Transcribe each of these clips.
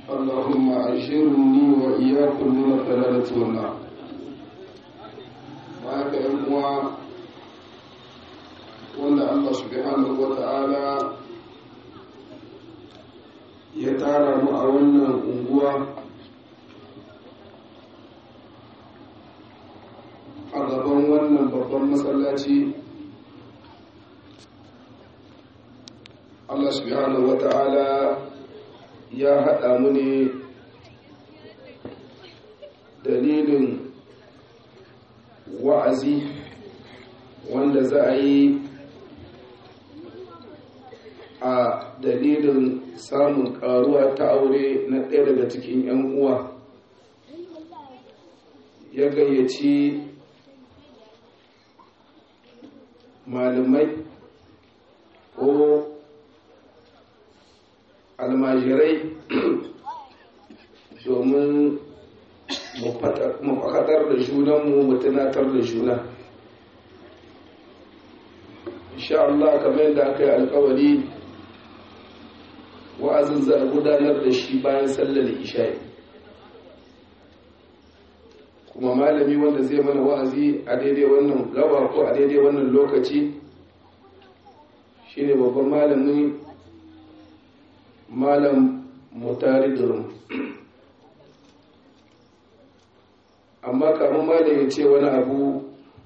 اللهم أجرني وإياكم من الضلالة والنار معك أموا وأن الله سبحانه وتعالى يتعالى مع أنقوى a gaban wannan babban masallaci Allah subhanahu wata'ala ya haɗa mu ne dalilin wa'azi wanda za a yi a dalilin samun ƙaruwa ta aure na ɗaya daga cikin 'yan uwa ya gayyaci malamai ko almajirai domin mu fakatar da junanmu mu tunatar da juna insha Allah kamar yadda aka yi alkawari wa'azin za a gudanar da shi bayan sallar isha'i kuma malami wanda zai mana wa'azi a daidai wannan gaba ko a daidai wannan lokaci shine babban malami malam mutari durum amma kamar malam ya ce wani abu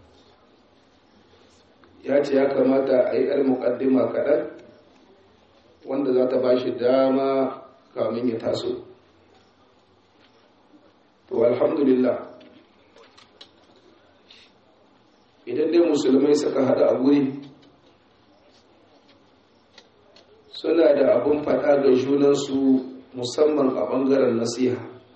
ya ce ya kamata a yi yar muƙaddima kaɗan wanda za ta ba shi dama kamin ya taso to alhamdulillah idan dai musulmai suka hada a guri suna da abin faɗa ga junansu musamman a ɓangaren nasiha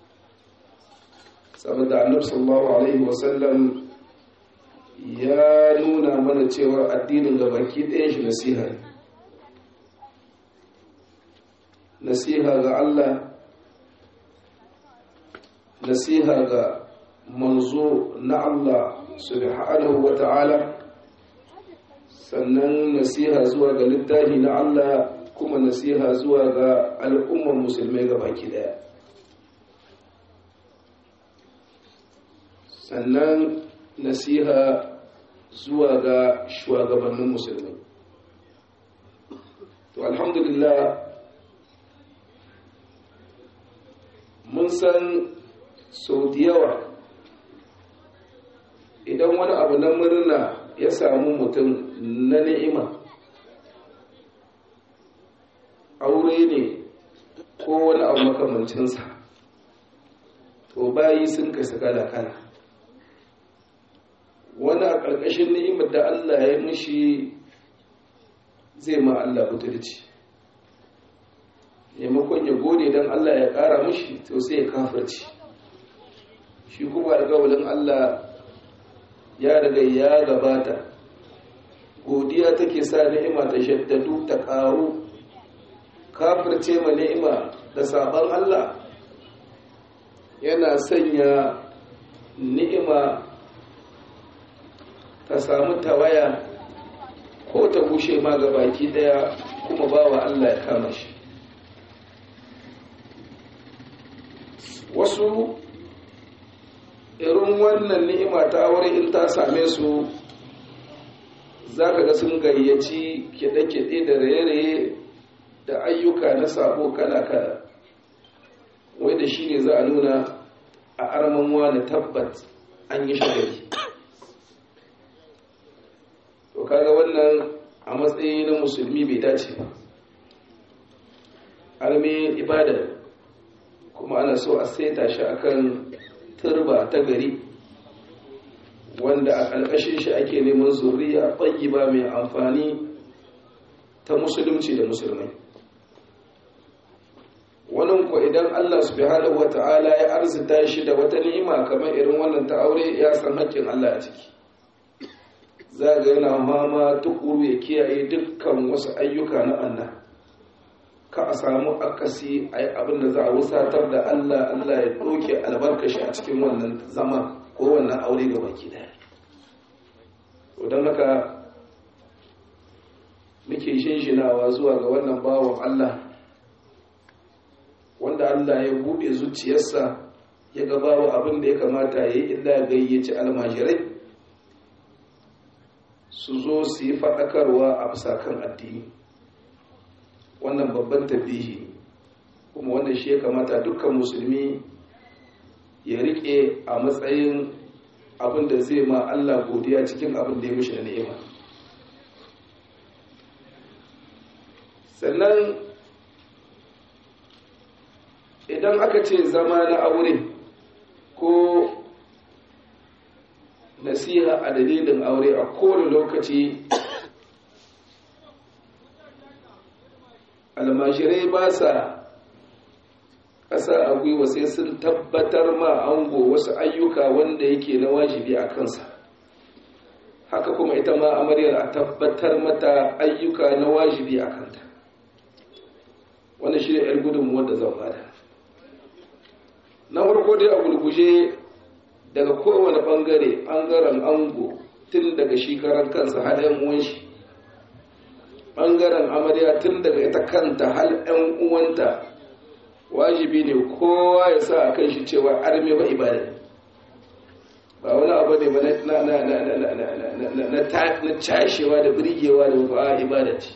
saboda annab sallallahu alaihi wasallam ya nuna mana cewa addinin ga baki ɗayan shi nasiha ne nasiha ga Allah nasiha ga manzo na Allah subhanahu wa ta'ala sannan nasiha zuwa ga littafi na Allah kuma nasiha zuwa ga al'ummar musulmai ga baki daya sannan nasiha zuwa ga shugabannin musulmai to alhamdulillah mun san sau da yawa idan wani abu na murna ya samu mutum na ni'ima aure ne ko wani abu makamancinsa to bayi sun kasa kala-kala wani a ƙarƙashin ni'imar da Allah ya mishi zai ma Allah butulci maimakon ya gode don Allah ya ƙara mishi to sai ya kafarci shi kuma alƙawalin Allah ya riga ya gabata godiya take sa ni'ima ta shaddadu ta ƙaru kafirce ma ni'ima da sabon Allah yana sanya ni'ima ta samu tawaya ko ta bushe ma ga baki daya kuma bawa Allah ya kama shi wasu irin wannan ni'ima ta aure in ta same su za ka ga sun gayyaci kiɗe-kiɗe da raye-raye da ayyuka na sabo kala-kala wai da shi ne za a nuna a arman wani tabbat an yi shagari to kaga wannan a matsayi na musulmi bai dace ba arme ibada kuma ana so a saita shi akan turba ta gari wanda a ƙarƙashin shi ake neman zuriya ba mai amfani ta musulunci da musulmai wannan ko idan Allah subhanahu wata'ala ya arzita shi da wata ni'ima kamar irin wannan ta aure ya san haƙƙin Allah a ciki za ga yana mama tukuru ya kiyaye dukkan wasu ayyuka na Allah ka a samu akasi a yi abin da za a wusatar da Allah Allah ya ɗauke albarkashi a cikin wannan zama ko wannan aure ga baki daya don haka muke shinshinawa zuwa ga wannan bawan Allah wanda Allah ya buɗe zuciyarsa ya gabawa abin da ya kamata ya yi illa gayyaci almajirai su zo su yi faɗakarwa a bisa kan addini wannan babban tabbihi kuma wannan shi ya kamata dukkan musulmi ya riƙe a matsayin abin da zai ma Allah godiya cikin abin da ya mishi da ni'ima sannan idan aka ce zama na aure ko nasiha a dalilin aure a kowane lokaci almashirai ba sa ƙasa a gwiwa sai sun tabbatar ma ango wasu ayyuka wanda yake na wajibi a kansa haka kuma ita ma amaryar a tabbatar mata ayyuka na wajibi a kanta wannan shi ne 'yar gudunmuwar da zan bada na farko dai a gulguje daga kowane bangare bangaren ango tun daga shi karan kansa har 'yan uwan shi bangaren amarya tun daga ita kanta har 'yan uwanta wajibi ne kowa ya sa a kan shi cewa arme ba ibada ba wani abu ne ba na cashewa da birgewa da ba ibada ce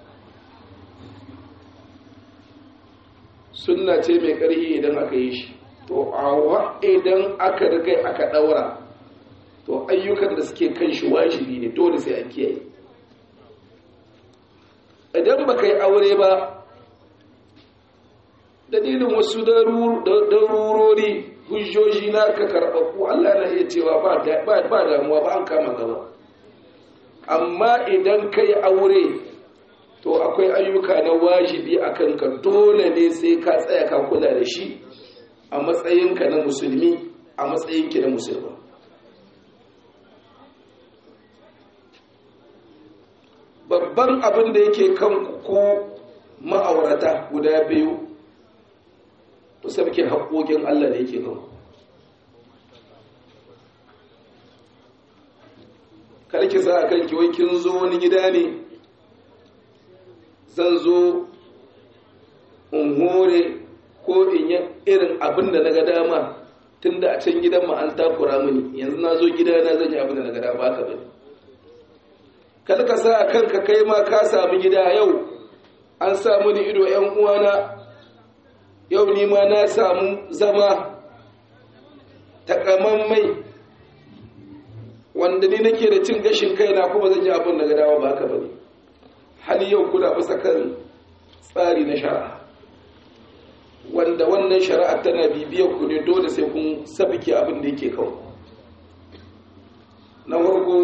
sunna ce mai ƙarfi idan aka yi shi to awa idan aka riga aka ɗaura to ayyukan da suke kan shi wajibi ne dole sai an kiyaye idan baka yi aure ba dalilin wasu darurori hujjoji na ka karɓaɓɓu Allah na iya cewa ba damuwa ba an kama gaba amma idan ka yi aure to akwai ayyuka na wajibi a kanka dole ne sai ka tsaya ka kula da shi a matsayinka na musulmi a matsayinki na musulma babban abin da yake kan ku ma'aurata guda biyu ku sabke haƙoƙin Allah da yake kan karki sa a kanki wai kin zo wani gida ne zan zo in hore ko in yi irin abin da na ga dama tun da a can gidan ma an takura mini yanzu na zo gida na zan yi abin da na ga dama ka bane kada ka sa kanka kai ma ka sami gida yau an samu ni ido yan uwana yau ni ma na samu zama takamammai wanda ni nake da cin gashin kaina kuma zan yi abin da ga dama ba ka bane hali yau kuna bisa kan tsari na shari'a wanda wannan shari'a tana bibiyar ku ne dole sai kun sabike abin da yake kawo na farko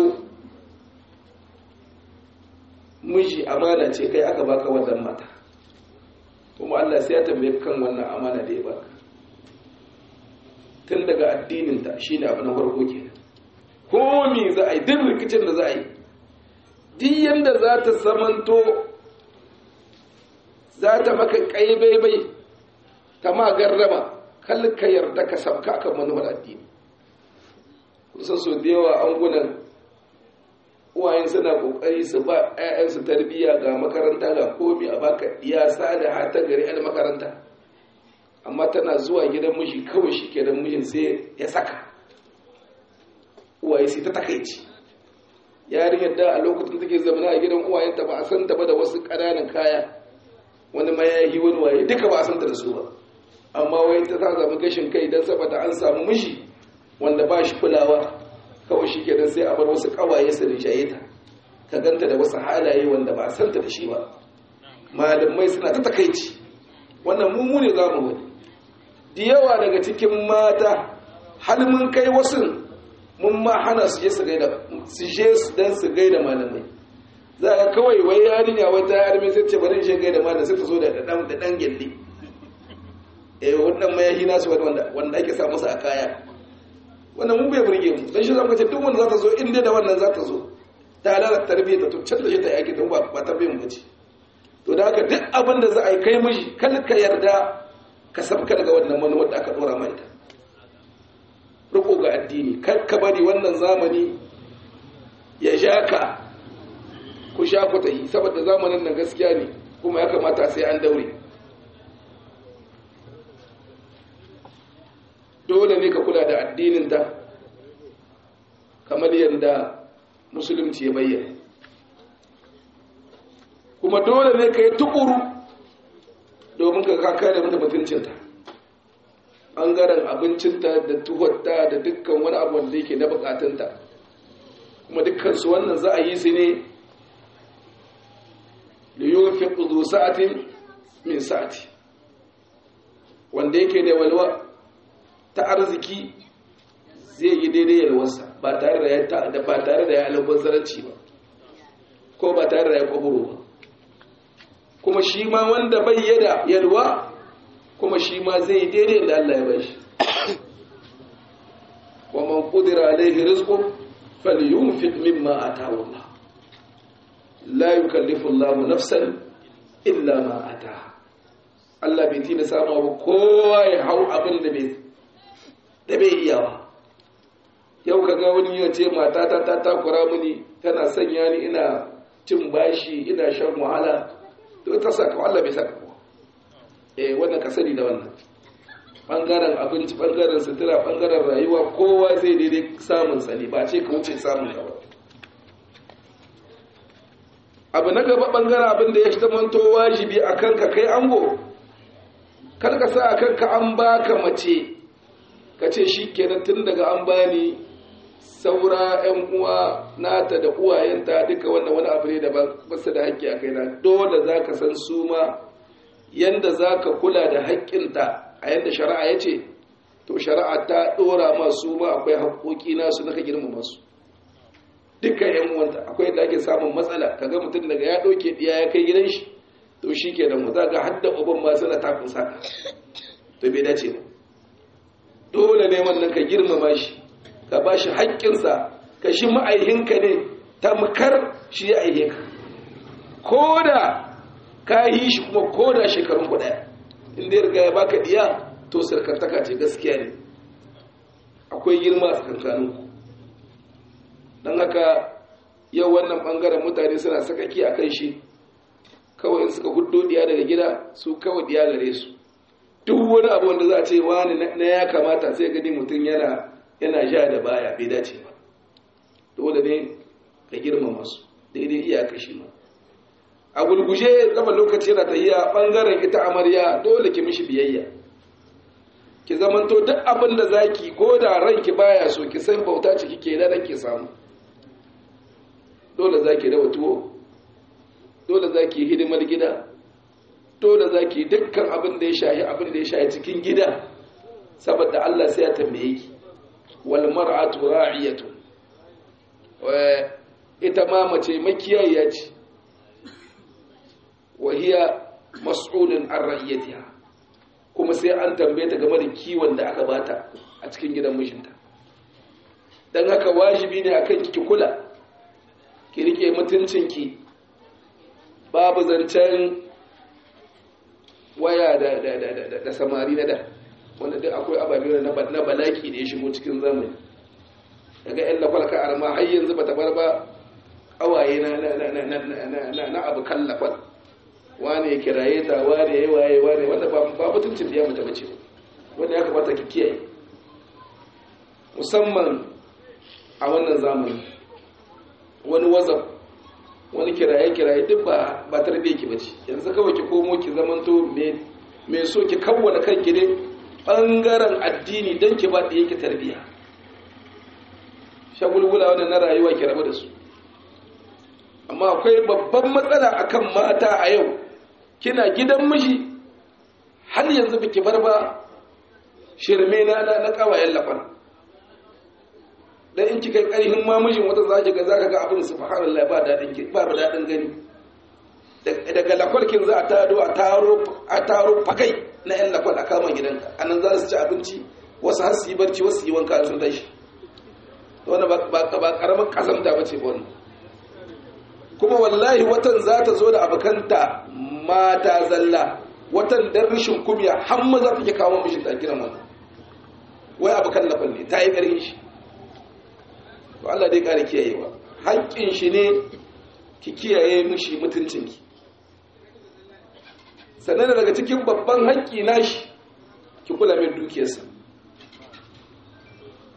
miji amana ce kai aka baka wannan mata kuma Allah sai ya tambaye kan wannan amana da ya baka tun daga addininta shine abu na farko kenan ko me za a yi duk rikicin da za a yi duk yanda za ta zamanto za ta maka ƙaibaibai ta ma garrama kal ka yarda ka sabka kan manufar addini kusan so da yawa an gunan uwayen suna kokari su ba 'ya'yansu tarbiyya ga makaranta ga komi a baka iya sada ha ta gari 'yan makaranta amma tana zuwa gidan miji kawai shi kenan mijin sai ya saka uwaye sai ta takaici yarinyar da a lokacin take zamana a gidan uwayenta ba a san ta ba da wasu ƙananan kaya wani mayayi wani waye duka ba a san ta da su ba amma wai ta ta zama gashin kai don saboda an samu mishi wanda ba shi kulawa kawai shi kenan sai a bar wasu ƙawaye su rinjaye ta ka ganta da wasu halaye wanda ba a san ta da shi ba malamai suna ta takaici wannan mummu ne za mu wani da yawa daga cikin mata hal mun kai wasu mun ma hana su je su gaida su je dan su gaida malamai za ka kawai wai yarinya wata yarme sai ce bari je gaida malamai sai ta zo da dan da dan gelle eh wannan mayahi nasu wanda wanda ake sa musu a kaya wannan mun bai burge mu dan shi zamu ce duk wanda za ta zo inda da wannan za ta zo ta lalata tarbiyyar ta to can da shi ta yaki don ba tarbiyyar mu bace to da haka duk abin da za a yi kai miji kada ka yarda ka sabka daga wannan manuwar da aka dora mai ta riko ga addini kar ka bari wannan zamani ya sha ka ku sha ku tahi saboda zamanin nan gaskiya ne kuma ya kamata sai an daure dole ne ka kula da addininta kamar yadda musulunci ya bayyana kuma dole ne ka yi tukuru domin ka kaka da mata mutuncinta ɓangaren abincinta da tuhotta da dukkan wani abu wanda yake na bukatunta kuma dukkansu wannan za a yi su ne da yi fi ƙudu sa'atin min sa'ati wanda yake da walwa ta arziki zai yi daidai yalwarsa ba tare da ba tare da ya albazaranci ba ko ba tare da ya kwaburo ba kuma shi ma wanda bai yada yalwa kuma shi ma zai yi daidai da Allah ya bashi wa man qudira alaihi rizqu falyunfiq mimma ataahu Allah la yukallifu Allah nafsan illa ma ataha Allah bai tina sama ba kowa ya hau abin da bai da bai iya ba yau kaga wani ya ce matata ta takura mini tana sanya ni ina cin bashi ina shan wahala to ta saka Allah bai saka ba eh wannan ka sani da wannan bangaren abinci bangaren sutura bangaren rayuwa kowa zai daidai samun sani ba ce ka wuce samun ka ba abu na gaba bangaren abin da ya zamanto wajibi a kanka kai ango kar ka sa a kanka an baka mace ka ce shi kenan tun daga an bani saura yan uwa nata da uwayenta duka wannan wani abu ne da ba su da haƙƙi a kaina dole za ka san su ma yanda za ka kula da haƙƙinta a yanda shari'a ya ce to shari'a ta ɗora masu ma akwai haƙoƙi nasu na ka girmama su dukkan yan uwanta akwai da ake samun matsala kaga mutum daga ya ɗauke ɗiya ya kai gidan shi to shi ke da mu za ga hadda uban ma suna tafin saka to bai dace ba dole ne wannan ka girmama shi ka ba shi haƙƙinsa ka shi ma'aihinka ne tamkar shi ya aihe ka ko da ka yi shi kuma ko da shekarun ku ɗaya inda ya riga ya baka ɗiya to sarkantaka ce gaskiya ne akwai girma a tsakankaninku don haka yau wannan ɓangaren mutane suna sakaki a kan shi kawai suka hudu diya daga gida su kawai diya gare su duk wani abu wanda za a ce wani na ya kamata sai gani mutum yana yana ja da baya bai dace ba dole ne ka girmama su daidai iyaka shi ma a gulguje zama lokaci yana tahiya bangaren ita amarya dole ki mishi biyayya ki zamanto duk abin da zaki ko da ranki baya so ki san bauta ce kike da ki samu dole zaki rawa tuwo dole za ki hidimar gida dole za ki dukkan abin da ya shahi abin da ya shahi cikin gida saboda Allah sai ya tambaye ki wal mar'atu ra'iyatu ita ma mace makiyayiya ce wa hiya mas'ulun an ra'iyatiha kuma sai an tambaye ta game da kiwon da aka bata a cikin gidan mijinta dan haka wajibi ne akan ki kula ki rike mutuncinki babu zancen waya da samari na da wanda duk akwai ababe na balaki da ya shigo cikin zamani daga yan lafalka arma har yanzu ba ta bar ba kawaye na abu kan lafal wane ya kiraye ta wane ya waye wane wanda ba mutuncin da ya mace bace wanda ya kamata ki kiyaye musamman a wannan zamani wani wazaf wani kiraye-kiraye duk ba ba tarbiyyar ki bace yanzu kawai ki komo ki zamanto me so ki kawwana kanki ne bangaren addini dan ki ba da yake tarbiyya shagulgula wannan na rayuwa ki rabu da su amma akwai babban matsala akan mata a yau kina gidan miji har yanzu biki bar ba shirme na na kawayen lafan dan in kika karhin mamijin wata zaki ga zaka ga abin subhanallahi ba dadin ki ba ba dadin gani daga lakwalkin za a taro a taro a taro fakai na yan lakwal a kama gidanka anan za su ci abinci wasu har su yi barci wasu yi wanka sun tashi wannan ba ba karamin kazamta bace ba wannan kuma wallahi watan za ta zo da abokanta mata zalla watan dan rishin kumya har maza take kawo mishin ta gidan wannan wai abokan lafal ne ta yi ƙarfin shi to Allah dai kare kiyayewa haƙƙin shi ne ki kiyaye mishi mutuncinki sannan daga cikin babban haƙƙi nashi ki kula mai dukiyarsa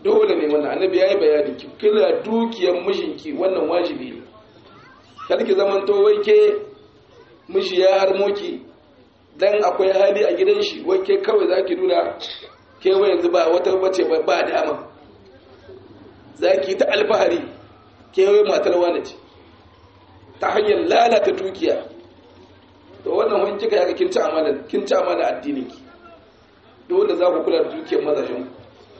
dole ne wannan annabi ya yi bayani ki kula dukiyar mijinki wannan wajibi ne kar ki zaman to wai ke miji ya harmo ki dan akwai hali a gidan shi wai ke kawai zaki nuna ke wai yanzu ba wata bace ba dama zaki ta alfahari ke wai matar wani ce ta hanyar lalata dukiya to wannan wani kika yaka kin ci amana kin ci amana addinin ki dole za ku kula da dukiyar mazashin ku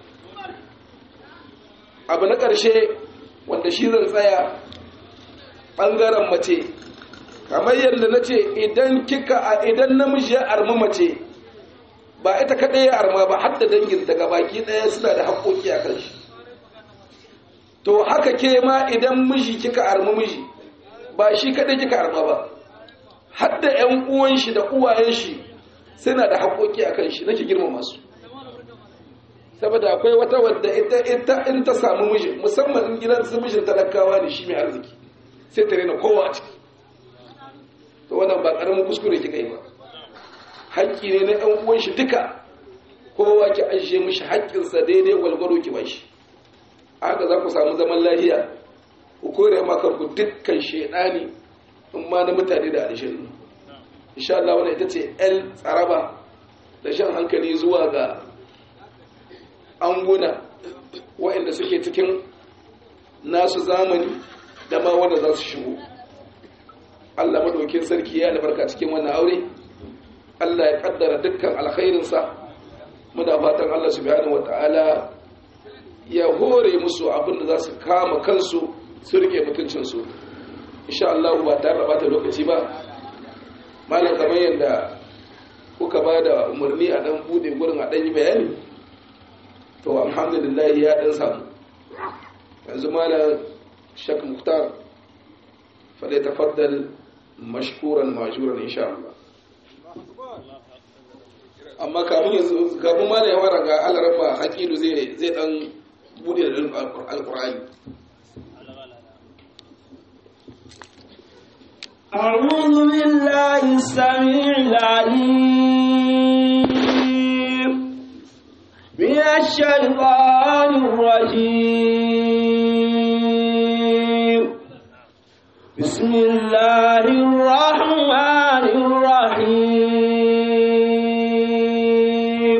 abu na ƙarshe wanda shi zan tsaya ɓangaren mace kamar yadda na ce idan kika a idan namiji ya armi mace ba ita kaɗai ya arma ba har da dangin daga baki ɗaya suna da haƙoƙi a kan shi to haka ke ma idan miji kika armi miji ba shi kaɗai kika arma ba har da ‘yan uwan shi da uwayen shi suna da haƙoƙi a kan shi nake girmama su saboda akwai wata wadda ita ita in ta samu miji musamman in gidan su mijin talakawa ne shi mai arziki sai ta rena kowa a ciki to wannan ba karamin kuskure kika yi ba haƙƙi ne na ɗan uwan shi duka kowa ki ajiye mishi haƙƙinsa daidai gwalgwaro ki bashi haka za ku samu zaman lafiya ku kore ma kanku dukkan shaidani in ma na mutane da alishin insha Allah wannan ita ce el tsaraba da shan hankali zuwa ga anguna waɗanda suke cikin nasu zamani da ma wanda za su shigo Allah madaukin sarki ya albarka cikin wannan aure Allah ya kaddara dukkan alkhairinsa muna fatan Allah subhanahu wataala ya hore musu abin da za su kama kansu su rike mutuncinsu insha Allah ba tare da bata lokaci ba malam kamar yadda kuka ba da umarni a dan bude gurin a dan yi bayani to alhamdulillah ya dan samu yanzu malam shak muktar fadai tafaddal mashkuran majuran insha Allah amma kamun yanzu kafin malam ya fara ga alarama hakilu zai zai dan bude da alqur'ani أعوذ بالله السميع العليم من الشيطان الرجيم بسم الله الرحمن الرحيم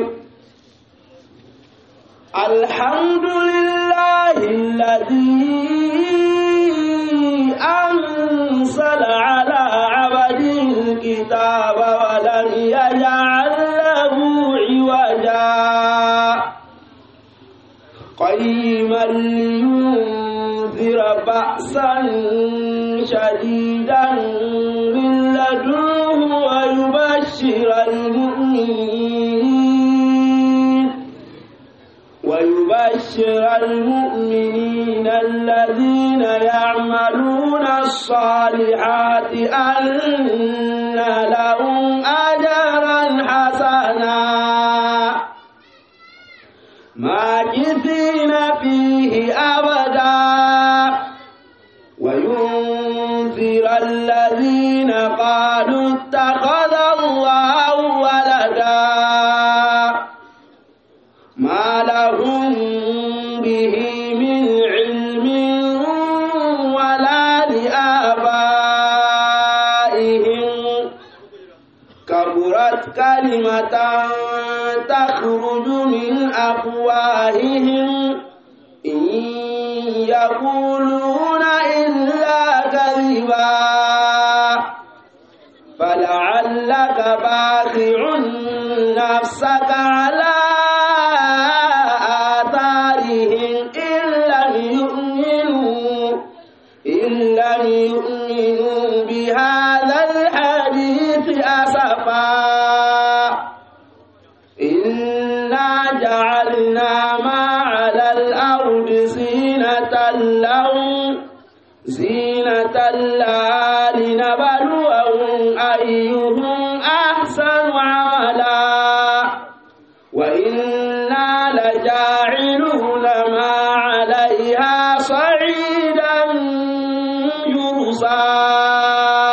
الحمد لله الذي أنزل على عبده الكتاب ولم يجعل له عوجا قيما لينذر بأسا شديدا من لدنه ويبشر المؤمنين ويبشر المؤمنين الذين يعملون الصالحات أن لهم أجرا حسنا ماكثين فيه أبدا وينذر الذين قالوا اتخذ الله ولدا ما لهم به من علم ولا لآبائهم كبرت كلمة تخرج من أفواههم إن يقولون إلا كذبا فلعلك باخع نفسك على آثارهم إن لم يؤمنوا إن لم يؤمنوا بهذا الحديث أسفا إنا جعلنا ما على الأرض زينة لهم زينة لها لنبلوهم أيهم أحسن عملا وإنا لجاعلون ما عليها صعيدا يرسا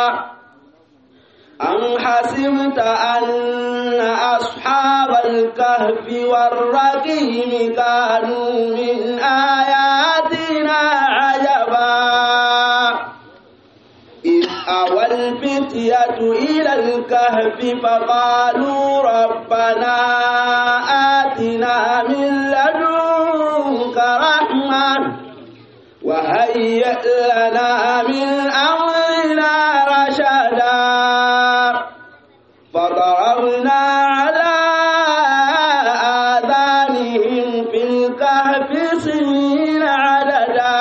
أم حسبت أن أصحاب الكهف الكهف والرقيم كانوا من آياتنا عجبا إذ أوى الفتية إلى الكهف فقالوا ربنا آتنا من لدنك رحمة وهيئ لنا من أمرنا رشدا فضربنا على آذانهم في الكهف سنين عددا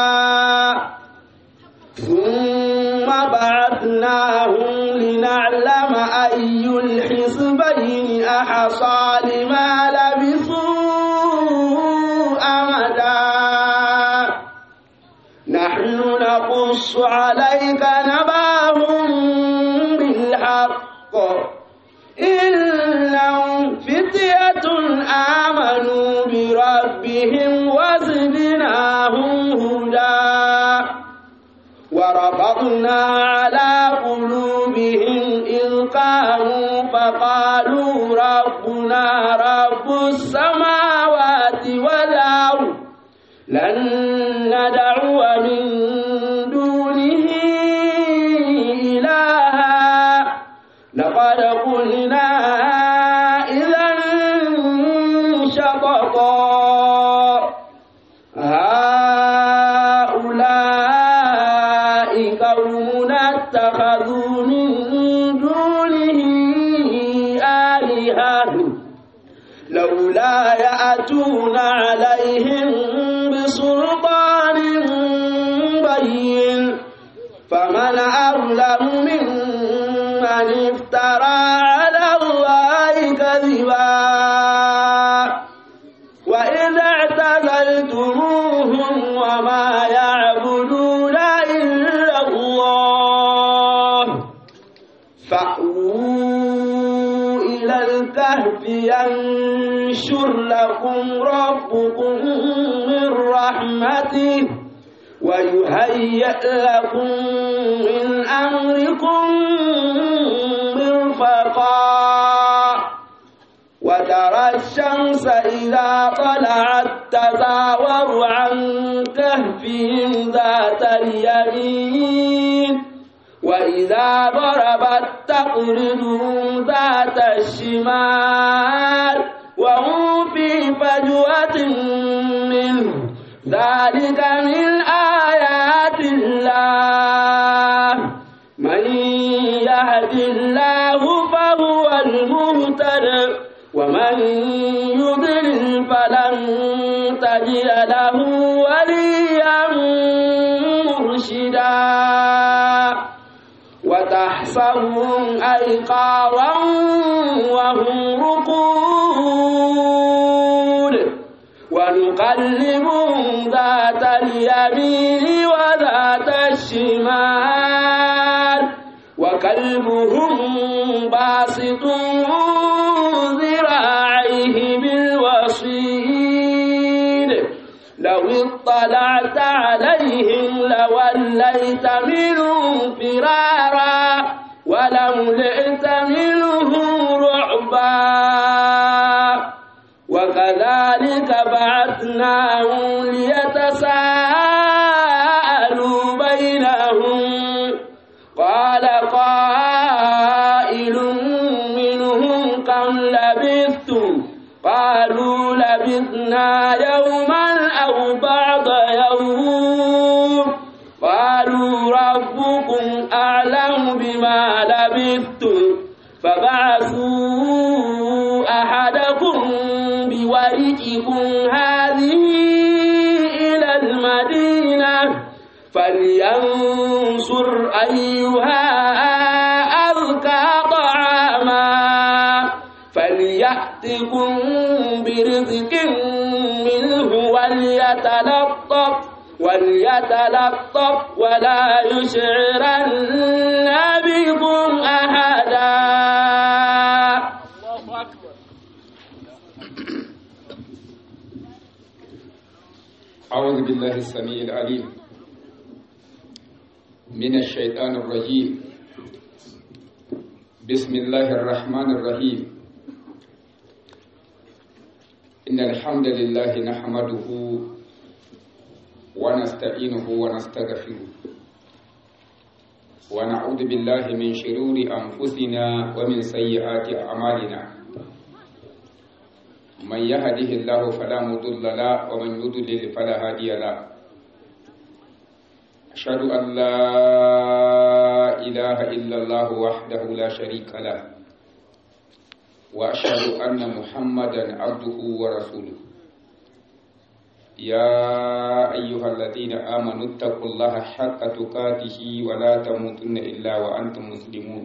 ثم بعثناهم لنعلم أي الحزبين أحصى لما لبثوا أمدا نحن نقص عليك نباهم بالحق إنهم فتية آمنوا بربهم وزدناهم هدى وربطنا على قلوبهم إذ قاموا فقالوا ربنا رب السماوات والأرض لن ندعو من دونه إلها لقد قلنا إذا شططا هؤلاء قوم اتخذوا من دونه آلهة لولا يأتون عليهم بسلطان بين فمن أظلم ممن افترى على الله كذبا وإذا اعتزلتموهم وما يعبدون إلا الله فأووا إلى الكهف ينشر لكم ربكم من رحمته ويهيئ لكم من أمركم مرفقا وترى الشمس إذا طلعت تزاور عن كهفهم ذات اليمين وإذا ضربت تقرضهم ذات الشمال وهم في فجوة منه ذلك من آيات الله من يهد الله فهو المهتد ومن يضلل فلن تجد له وليا مرشدا وتحسبهم أيقاظا وهم رقود ونقلبهم ذات اليمين وذات الشمال وكلبهم باسط ذراعيه بالوصيد لو اطلعت عليهم لوليت منهم فرارا ولملئت منهم رعبا وكذلك بعثناهم ليتساءلوا بينهم قال قائل منهم كم لبثتم قالوا لبثنا يوما أو بعض يوم قالوا ربكم أعلم بما لبثتم فبعثوا أحدكم بورقكم هذه إلى المدينة فلينصر أيها أذكى طعاما فليأتكم برزق منه وليتلطف وليتلطف ولا يشعرن بكم أحدا أعوذ بالله السميع العليم من الشيطان الرجيم بسم الله الرحمن الرحيم إن الحمد لله نحمده ونستعينه ونستغفره ونعوذ بالله من شرور أنفسنا ومن سيئات أعمالنا من يهده الله فلا مضل له ومن يضلل فلا هادي له أشهد أن لا إله إلا الله وحده لا شريك له وأشهد أن محمدا عبده ورسوله يا أيها الذين آمنوا اتقوا الله حق تقاته ولا تموتن إلا وأنتم مسلمون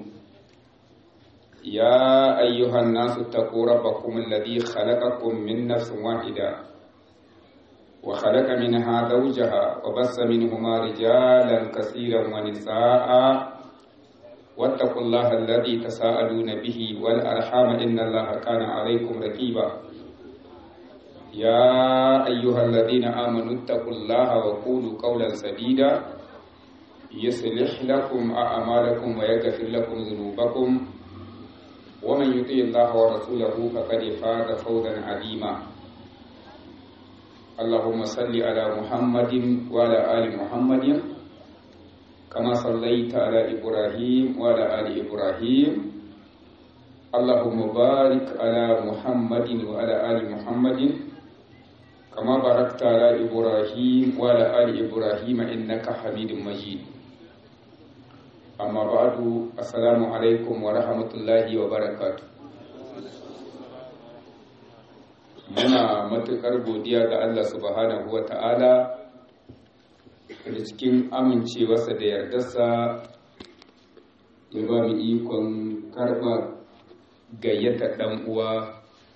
يا أيها الناس اتقوا ربكم الذي خلقكم من نفس واحدة وخلق منها زوجها وبث منهما رجالا كثيرا ونساء واتقوا الله الذي تساءلون به والأرحام إن الله كان عليكم رقيبا يا أيها الذين آمنوا اتقوا الله وقولوا قولا سديدا يصلح لكم أعمالكم ويغفر لكم ذنوبكم ومن يطيع الله ورسوله فقد فاز فوزا عظيما اللهم صل على محمد وعلى آل محمد كما صليت على إبراهيم وعلى آل إبراهيم اللهم بارك على محمد وعلى آل محمد كما باركت على إبراهيم وعلى آل إبراهيم إنك حميد مجيد أما بعد السلام عليكم ورحمة الله وبركاته muna matuƙar godiya ga Allah subhanahu wa ta'ala da cikin amincewarsa da yardarsa ya ba mu ikon karɓa gayyata ɗan uwa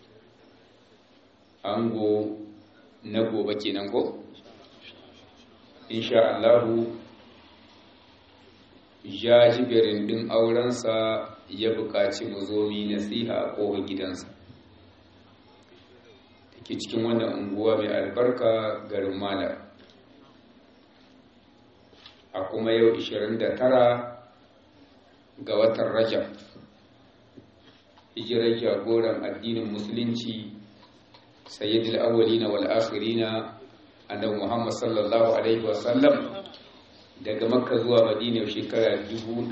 ango na gobe kenan ko insha Allahu jajibirin ɗin aurensa ya buƙaci mu zo mi nasiha a ƙofar gidansa ke cikin wannan unguwa mai albarka garin malam a kuma yau 29 ga watan rajab hijirar jagoran addinin musulunci sayyidul awwalina wal akhirina annabi muhammad sallallahu alaihi wasallam daga makka zuwa madina shekara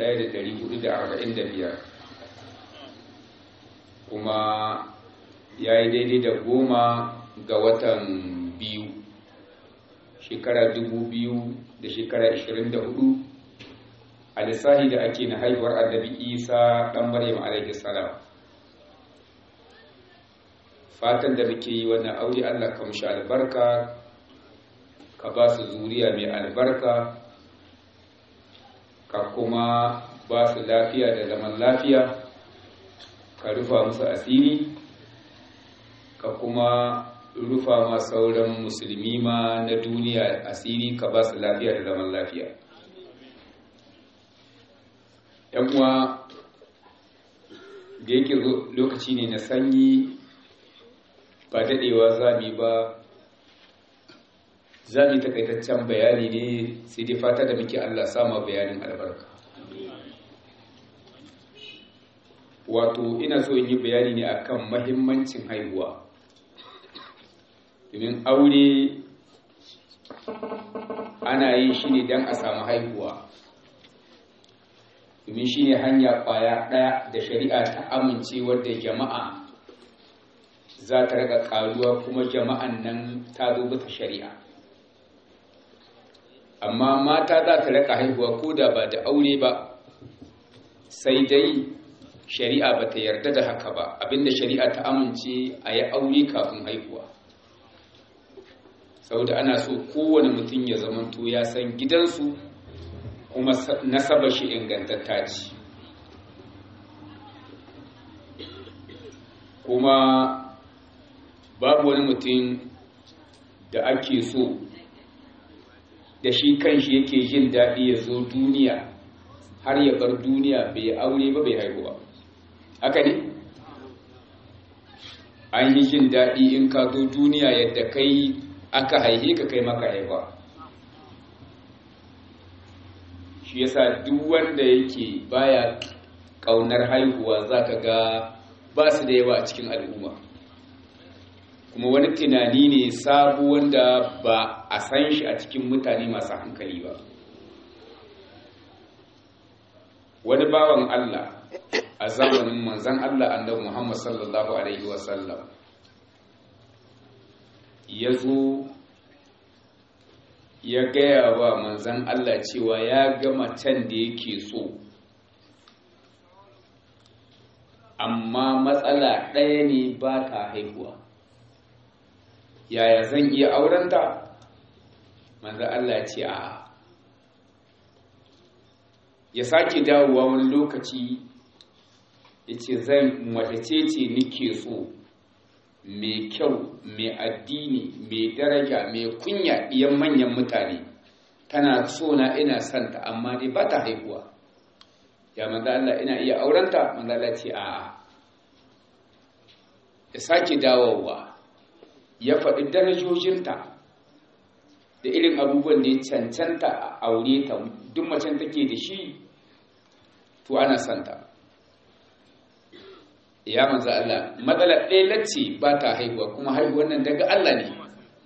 1445 kuma ya yi daidai da goma ga watan biyu shekara dubu biyu da shekara ashirin da hudu a lissahi da ake na haihuwar annabi isa ɗan maryam alaihi salam fatan da muke yi wannan aure allah ka mushi albarka ka ba su zuriya mai albarka ka kuma ba su lafiya da zaman lafiya ka rufa musu asiri ka kuma rufa ma sauran musulmi ma na duniya asiri ka ba su lafiya da zaman lafiya yan uwa da yake lokaci ne na sanyi ba daɗewa zami ba zami takaitaccen bayani ne sai dai fata da muke allah sama bayanin albarka wato ina so in yi bayani ne akan mahimmancin haihuwa domin aure ana yin shi ne don a samu haihuwa domin shi ne hanya kwaya ɗaya da shari'a ta amince wadda jama'a za ta raka ƙaruwa kuma jama'an nan ta zo bisa shari'a amma mata za ta raka haihuwa ko da ba da aure ba sai dai shari'a ba ta yarda da haka ba abinda shari'a ta amince a yi aure kafin haihuwa saboda ana so kowane mutum ya zamanto ya san gidansu kuma nasaba shi ingantatta ce kuma babu wani mutum da ake so da shi kanshi yake jin daɗi ya zo duniya har ya bar duniya bai aure ba bai haihuwa haka ne an yi jin daɗi in ka zo duniya yadda kai aka haihe ka kai maka haifa shi yasa duk wanda yake baya ƙaunar haihuwa za ka ga ba su da yawa a cikin al'umma kuma wani tunani ne sabu wanda ba a san shi a cikin mutane masu hankali ba wani bawan Allah a zamanin manzan Allah annabi Muhammad sallallahu alaihi wasallam ya zo ya gaya wa manzan Allah cewa ya gama can da yake so amma matsala ɗaya ne ba ta haihuwa yaya zan iya aurenta manzan Allah ce a ya sake dawowa wani lokaci ya ce zan watace ce nike so mai kyau mai addini mai daraja mai kunya iyan manyan mutane tana so na ina santa amma dai ba ta haihuwa ya manzo Allah ina iya aurenta manzo Allah ce a'a ya sake dawowa ya faɗi darajojinta da irin abubuwan da ya cancanta a aure ta duk macen take da shi to ana santa ya manzo Allah matsalar ɗaya lacce ba ta haihuwa kuma haihuwar nan daga Allah ne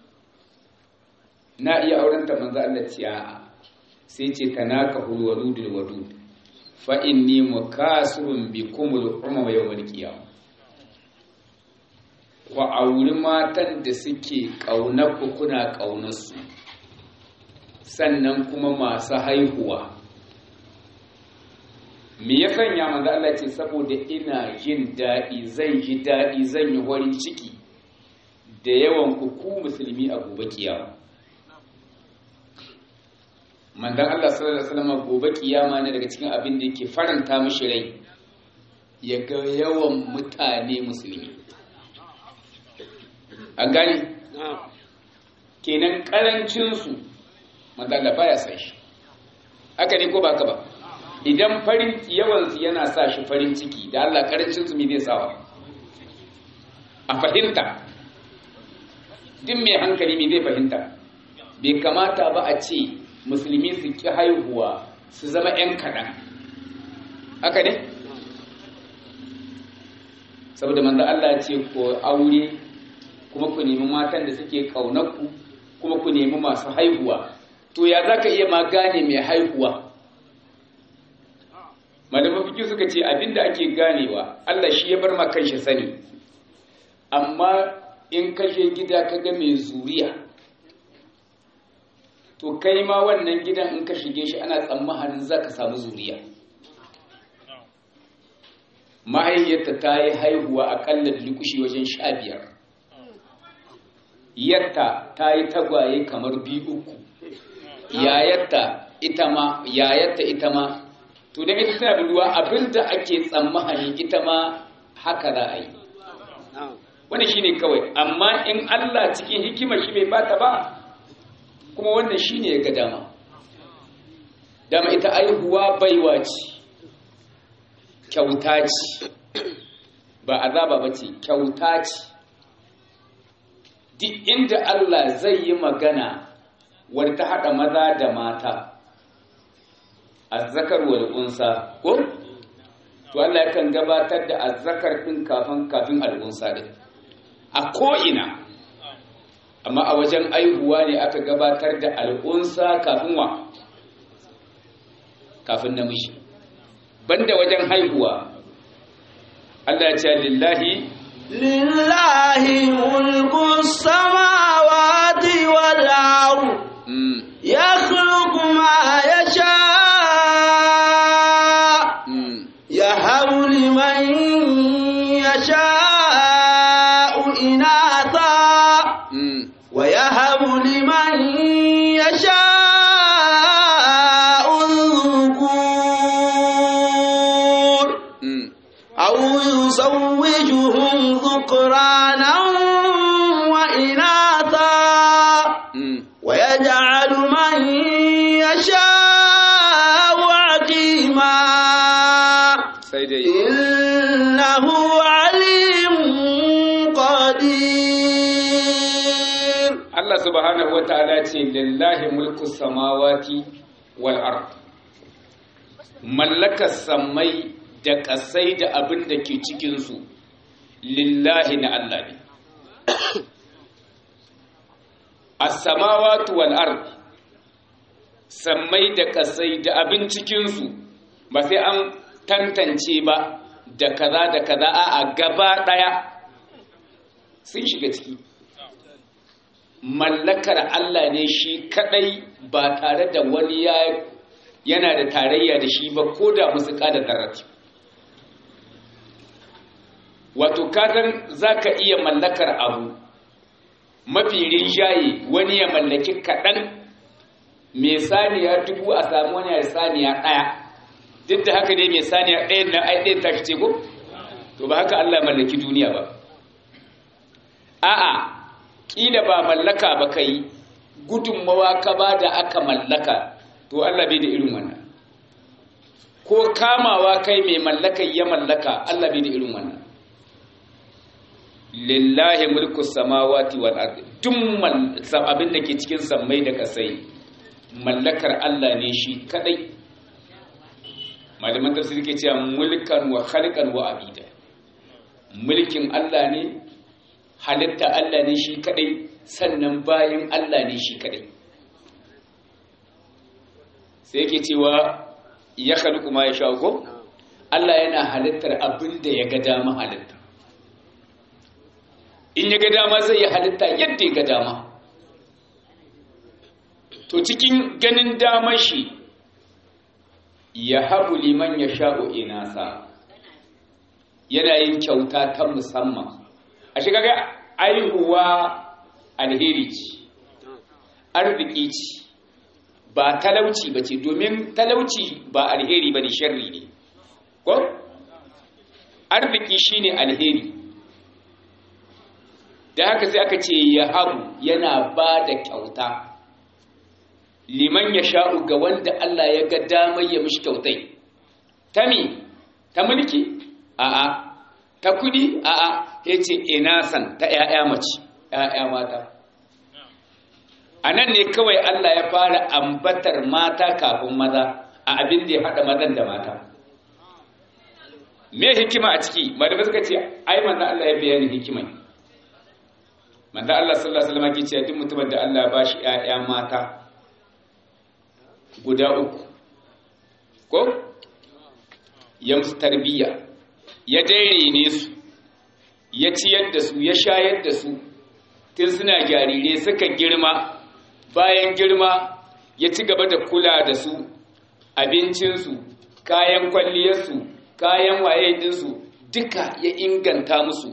na iya aurenta manzo Allah ce a'a sai ce tanaka hul wadudul wadud fa inni mukasirun bikum al umma yawmal qiyamah ku auri matan da suke ƙaunar ku kuna ƙaunar su sannan kuma masu haihuwa me ya sanya manzo Allah ce saboda ina jin daɗi zan ji daɗi zan yi warin ciki da yawan ku ku musulmi a gobe kiyama manzon Allah sallallahu alaihi wasallam gobe kiyama ne daga cikin abin da yake faranta mishi rai ya ga yawan mutane musulmi an gane kenan karancin su manzon Allah baya san shi haka ne ko baka ba idan farin yawansu yana sa shi farin ciki da Allah karancin su me zai sawa a fahimta duk mai hankali me zai fahimta bai kamata ba a ce musulmi su ki haihuwa su zama 'yan kaɗan haka ne saboda manzo Allah ce ko aure kuma ku nemi matan da suke ƙaunarku kuma ku nemi masu haihuwa to ya za ka iya ma gane mai haihuwa malaman fiki suka ce abinda ake ganewa Allah shi ya bar ma kanshi sani amma in kashe gida ka ga mai zuriya to kai ma wannan gidan in ka shige shi ana tsammanin za ka samu zuriya mahaifiyarta ta yi haihuwa akalla likushi wajen sha biyar yarta ta yi tagwaye kamar biyu uku yayarta ita ma yayarta ita ma to da ita tana ruwa abinda ake tsammani ita ma haka za a yi wanda shine kawai amma in Allah cikin hikima shi bai bata ba kuma wannan shine ya ga dama dama ita aihuwa baiwa ce kyauta ce ba azaba ba ce kyauta ce duk inda Allah zai yi magana wadda ta haɗa maza da mata azzakar wal unsa ko to Allah yakan gabatar da azzakar din kafin kafin al unsa din a ko ina amma a wajen aihuwa ne aka gabatar da al unsa kafin wa kafin namiji banda wajen haihuwa Allah ya ce lillahi lillahi mulku samawati wal ardh yakhluqu ma yasha يهب لمن يشاء إناثا ويهب لمن يشاء الذكور أو يزوجهم ذكرانا وإناثا ويجعل من يشاء عقيما sai dai إنه عليم قدير Allah subhanahu wa ta'ala ce lillahi mulku samawati wal ard mallakar samai da kasai da abin da ke cikin su lillahi na Allah ne as-samawati wal ard sammai da kasai da abin cikinsu ba sai an tantance ba da kaza da kaza a gaba daya sun shiga ciki mallakar Allah ne shi kadai ba tare da wani ya yana da tarayya da shi ba ko da musu kada darati wato kasan zaka iya mallakar abu mafi rinjaye wani ya mallaki kaɗan mai saniya dubu a samu wani ya saniya ɗaya duk da haka ne mai saniya ɗayan na ai ɗayan tashi ce ko to ba haka Allah mallaki duniya ba a'a kila ba mallaka ba kai gudunmawa ka ba da aka mallaka to Allah bai da irin wannan ko kamawa kai mai mallaka ya mallaka Allah bai da irin wannan lillahi mulku samawati wal ardi duk abin da ke cikin sammai da kasai mallakar Allah ne shi kadai malaman tafsir ke cewa mulkan wa khalqan wa abida mulkin Allah ne halitta Allah ne shi kadai sannan bayan Allah ne shi kadai sai yake cewa ya khalqu ma yasha ko Allah yana halittar abin da ya ga dama halitta in ya ga dama zai yi halitta yadda ya ga dama to cikin ganin damar shi ya habu liman ya sha'o inasa yana yin kyauta ta musamman a shiga ga aihuwa alheri ce arziki ce ba talauci ba ce domin talauci ba alheri ba ne sharri ne ko arziki shine alheri da haka sai aka ce ya habu yana ba da kyauta liman ya sha'u ga wanda Allah ya ga damar ya mishi kyautai ta mi ta mulki a'a ta kudi a'a ya ce ina san ta ‘ya'ya mace ‘ya'ya mata a nan ne kawai Allah ya fara ambatar mata kafin maza a abin da ya haɗa mazan da mata me hikima a ciki malamai suka ce ai manzo Allah ya bayani hikimai manzo Allah sallallahu alaihi wasallam ke cewa duk mutumin da Allah ya bashi ƴaƴa mata guda uku ko ya musu tarbiyya ya dairene su ya ciyar da su ya shayar da su tun suna jarire suka girma bayan girma ya ci gaba da kula da su abincinsu kayan kwalliyarsu kayan waye dinsu duka ya inganta musu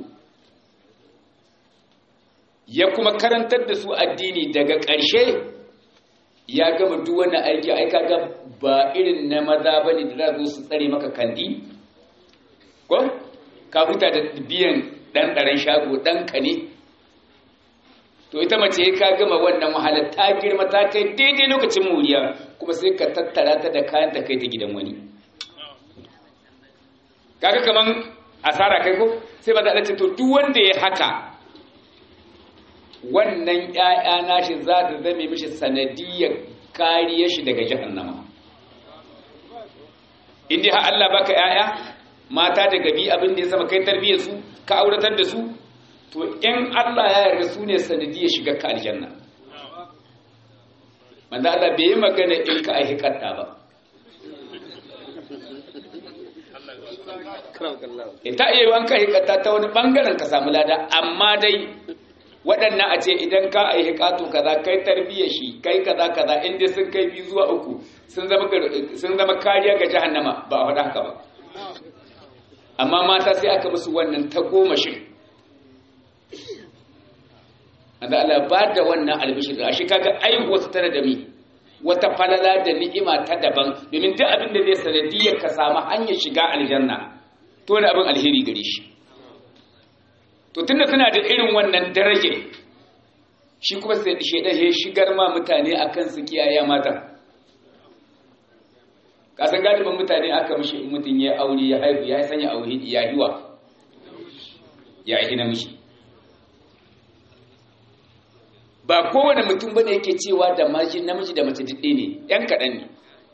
ya kuma karantar da su addini daga ƙarshe ya gama duk wani aiki aika ga ba irin na maza ba ne da za su tsare maka kandi ko ka huta da biyan ɗan ɗaren shago ɗanka ne to ita mace ka gama wannan wahala ta girma ta kai daidai lokacin muriya kuma sai ka tattara ta da kayan ta kai ta gidan wani kaga kaman asara kai ko sai ba za a ce to duk wanda ya haka wannan ƴaƴa nashi za ta zame mishi sanadiyar kariyar shi daga jahannama indai har Allah baka ƴaƴa mata da gabi abin da ya sama kai tarbiyyar su ka auratar da su to in Allah ya yarda su ne sanadiyar shiga ka aljanna manzo Allah bai yi magana in ka aihi katta ba ta iya wanka hikata ta wani bangaren ka samu lada amma dai waɗannan a ce idan ka a yi hikatu kaza kai tarbiyyar shi kai kaza kaza inda sun kai biyu zuwa uku sun zama kariya ga jahannama ba a faɗa haka ba amma mata sai aka musu wannan ta goma shi da Allah ba da wannan albishir a shi kaga ai wasu tana da mi wata falala da ni'ima ta daban domin duk abin da zai sanadiyar ka samu hanyar shiga aljanna to wani abin alheri gare shi to tunda suna da irin wannan daraje shi kuma sai shedan ya shigar ma mutane akan su kiyaye mata kasan galibin mutane aka mishi mutum ya aure ya haihu ya sanya aure ya hiwa ya yi namiji ba kowane mutum bane yake cewa da maji namiji da mace didde ne yan kaɗan ne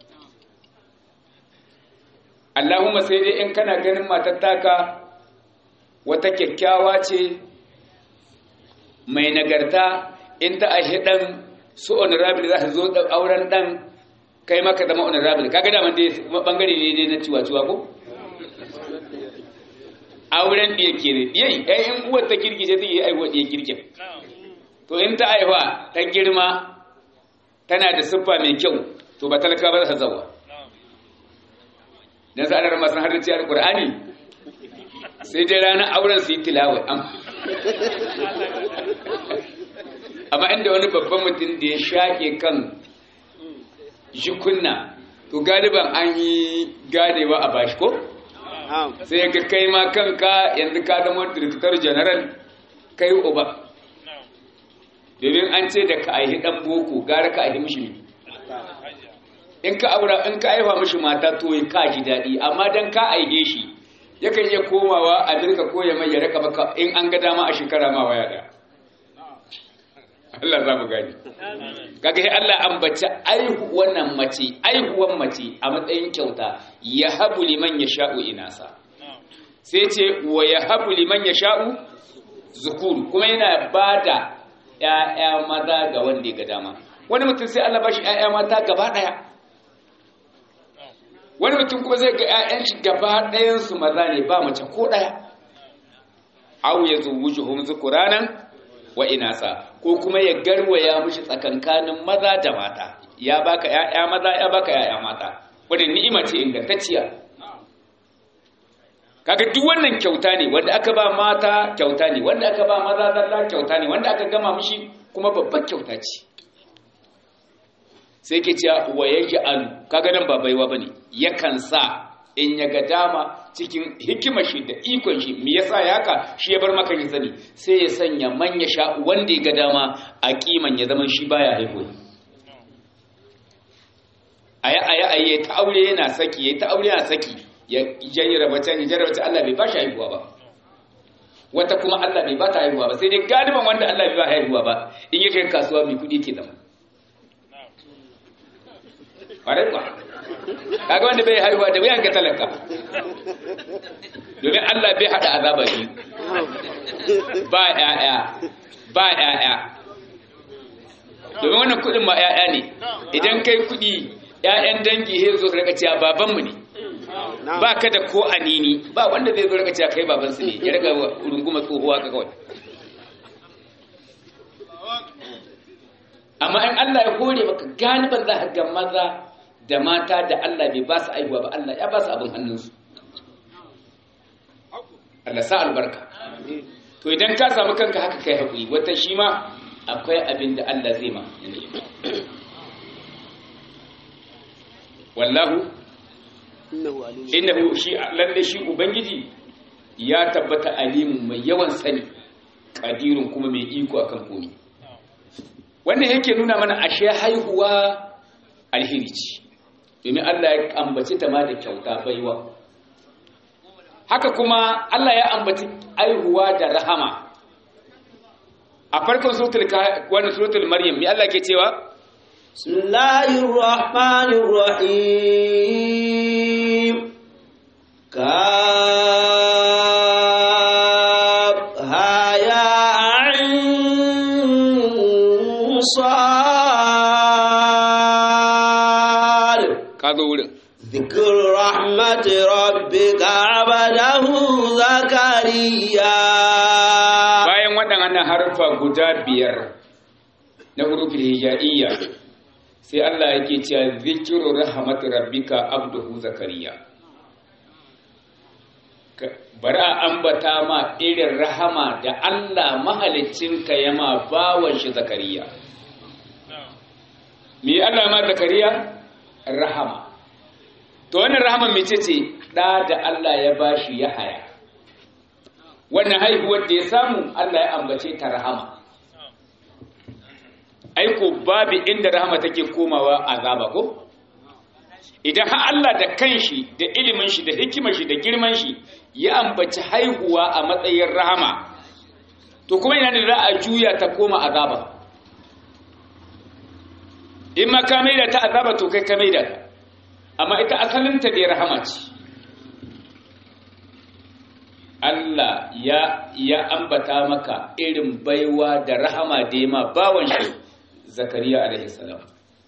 Allahumma sai dai in kana ganin matar taka wata kyakkyawa ce mai nagarta in ta aihe dan su honorable za su zo da auren dan kai maka zama honorable kaga da man dai bangare ne dai na ciwa ciwa ko auren ɗiya ke ne ɗiyai ɗaya in uwar ta kirki sai zai yi aiwa ɗiya kirkin to in ta aiwa ta girma tana da siffa mai kyau to ba talaka ba za ta zawa dan sa'adar masu haddace alqur'ani sai dai ranar auren su yi tilawa amma inda wani babban mutum da ya shaƙe kan jikunna to galiban an yi ganewa a bashi ko sai ga kai ma kanka yanzu ka zama director general kai uba domin an ce da ka aihi dan boko gara ka aihi mishi in ka aura in ka aifa mishi mata to ya ka ji daɗi amma dan ka aihe shi yakan iya komawa a dirka ko ya mai ya raka maka in an ga dama a shekara ma waya da Allah za mu gani kaga sai Allah ambaci aihu wannan mace aihuwan mace a matsayin kyauta ya habu liman yasha'u inasa sai ce wa ya habu liman yasha'u zukur kuma yana bada ƴaƴa maza ga wanda ya ga dama wani mutum sai Allah bashi ƴaƴa mata gaba daya wani mutum kuma zai ga ƴaƴan shi gaba ɗayan su maza ne ba mace ko daya aw yazawujuhum zukuranan wa inasa ko kuma ya garwaya mishi tsakankanin maza da mata ya baka ƴaƴa maza ya baka ƴaƴa mata wannan ni'ima ce ingantacciya kaga duk wannan kyauta ne wanda aka ba mata kyauta ne wanda aka ba maza zalla kyauta ne wanda aka gama mishi kuma babbar kyauta ce sai ke cewa wa yaj'alu kaga nan ba baiwa bane yakan sa in ya ga dama cikin hikimar shi da ikon shi me yasa ya haka shi ya bar maka shi sani sai ya sanya manya sha wanda ya ga dama a kiman ya zama shi baya haihuwa aya aya aya ta aure yana saki ya ta aure yana saki ya jayyara bata ya jarraba ta Allah bai ba shi haihuwa ba wata kuma Allah bai ba ta haihuwa ba sai dai galiban wanda Allah bai ba haihuwa ba in yake kasuwa mai kudi ke zama ƙwarai ba kaga wanda bai haihuwa da wuyan ga talaka domin Allah bai hada azaba biyu ba ƴaƴa ba ƴaƴa domin wannan kudin ma ƴaƴa ne idan kai kudi ƴaƴan dangi he zo rika cewa baban mu ne ba ka da ko anini ba wanda zai zo rika cewa kai baban su ne ya rika runguma tsohuwa ka kawai amma in Allah ya hore maka galiban za ka ga maza da mata da Allah bai ba su aihuwa ba Allah ya ba su abin hannunsu Allah sa albarka to idan ka samu kanka haka kai haƙuri wata shi ma akwai abin da Allah zai ma wallahu innahu shi lalle shi ubangiji ya tabbata alimun mai yawan sani qadirun kuma mai iko akan komai wannan yake nuna mana ashe haihuwa alheri ce domin Allah ya ambaci ta ma da kyauta baiwa haka kuma Allah ya ambaci aihuwa da rahama a farkon suratul wani suratul maryam me Allah ke cewa bismillahir rahmanir rahim kaf ha ya ain sad ka zo wurin ذكر رحمة ربك عبده زكريا bayan waɗannan harfa guda biyar na hurufin hijaiya sai Allah yake cewa zikiru rahmat rabbika abduhu zakariya Ka- bari a ambata ma irin rahama da Allah mahalicinka ya ma bawan shi zakariya me Allah ma zakariya rahama to wannan rahama mece ce da da Allah ya bashi ya haya wannan haihuwar da ya samu Allah ya ambace ta rahama aiko babu inda rahama take komawa azaba ko idan har Allah da kanshi da ilimin shi da hikimar shi da girman shi ya ambaci haihuwa a matsayin rahama to kuma ina da za a juya ta koma azaba in ma ka maida ta azaba to kai ka maida ta amma ita asalinta dai rahama ce Allah ya ya ambata maka irin baiwa da rahama da yama bawan shi Zakariya alaihi salam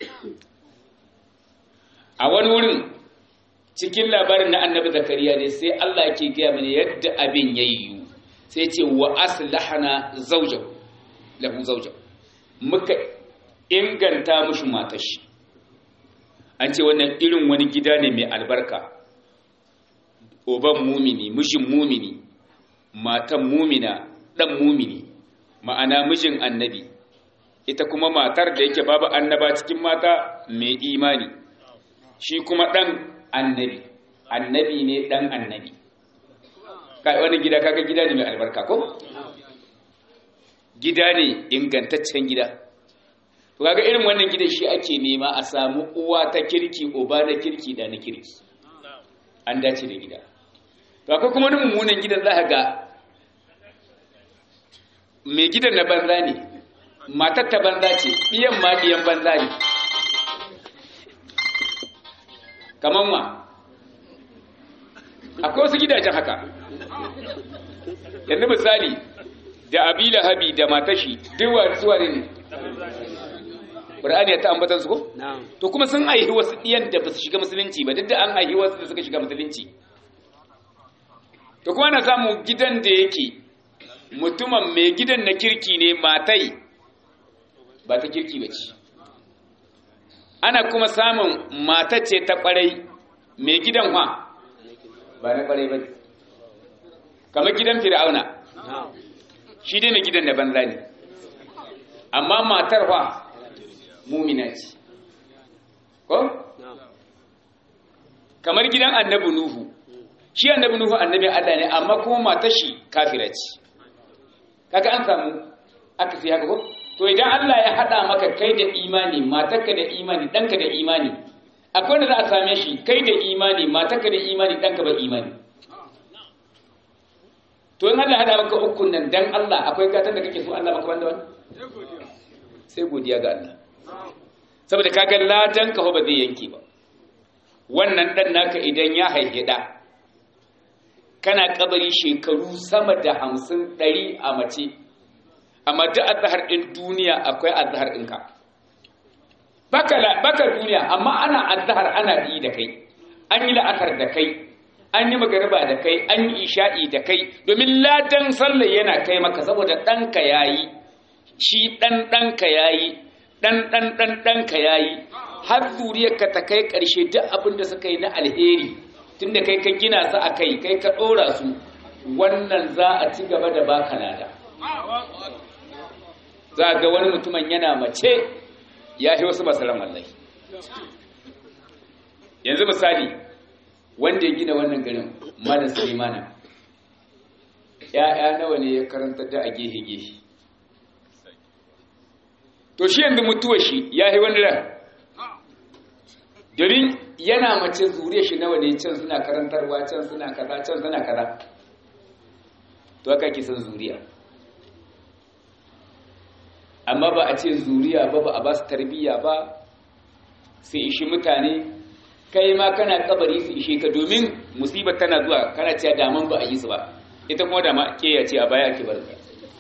a wani wurin cikin labarin na annabi Zakariya ne sai Allah yake gaya mana yadda abin yayi sai ce wa aslahana zawjahu lahu zawjahu muka inganta mushi matar shi an ce wannan irin wani gida ne mai albarka oban mumini mijin mumini matan mumina dan mumini ma'ana mijin annabi ita kuma matar da yake babu annaba cikin mata mai imani shi kuma dan annabi annabi ne dan annabi kai wani gida kaga gida ne mai albarka ko gida ne ingantaccen gida to kaga irin wannan gidan shi ake nema a samu uwa ta kirki uba na kirki da na kirki an dace da gida to akwai kuma wani mummunan gidan za ka ga mai gidan na banza ne matar ta banza ce biyan ma biyan banza ne kaman ma akwai wasu gidajen haka yanzu misali da abila habi da matashi duwa zuwa ne Qur'ani ya ta ambatan su ko? To kuma sun aihi wasu ɗiyan da ba su shiga musulunci ba duk da an aihi wasu da suka shiga musulunci. To kuma na samu gidan da yake mutumin mai gidan na kirki ne matai ba ta kirki ba ce. Ana kuma samun matace ta ƙwarai mai gidan wa ba na ƙwarai ba kamar gidan fir'auna shi dai mai gidan da banza ne amma matar wa mumina ce ko kamar gidan annabi nuhu shi annabi nuhu annabi Allah ne amma kuma matar shi kafira ce kaga an samu aka fi haka ko to idan Allah ya hada maka kai da imani matarka da imani danka da imani akwai wanda za a same shi kai da imani matarka da imani danka ba imani to in Allah hada maka ukun nan dan Allah akwai gatan da kake so Allah maka wanda wani sai godiya ga Allah saboda kaga ladan ka ba zai yanke ba wannan dan naka idan ya haihe da kana kabari shekaru sama da hamsin ɗari a mace amma duk azhar din duniya akwai azhar ɗinka baka baka duniya amma ana azhar ana yi da kai an yi la'akar da kai an yi magariba da kai an yi isha'i da kai domin ladan sallah yana kai maka saboda ɗanka yayi shi ɗan ɗanka yayi ɗan ɗan ɗan ɗanka yayi har zuriyarka ta kai ƙarshe duk abin da suka yi na alheri tunda kai ka gina su a kai kai ka ɗora su wannan za a ci gaba da baka lada za ga wani mutumin yana mace ya fi wasu masaran wallahi yanzu misali wanda ya gina wannan garin malam sulemana ya'ya nawa ne ya karanta da a gehe-gehe to shi yanzu mutuwa shi ya yi wani ran domin yana mace zuriya shi nawa ne can suna karantarwa can suna kaza can suna kaza to haka ke san zuriya amma ba a ce zuriya ba ba a ba su tarbiyya ba sai ishi mutane kai ma kana kabari su ishe ka domin musibar tana zuwa kana cewa daman ba a yi su ba ita kuma dama ke ya ce a baya ake barin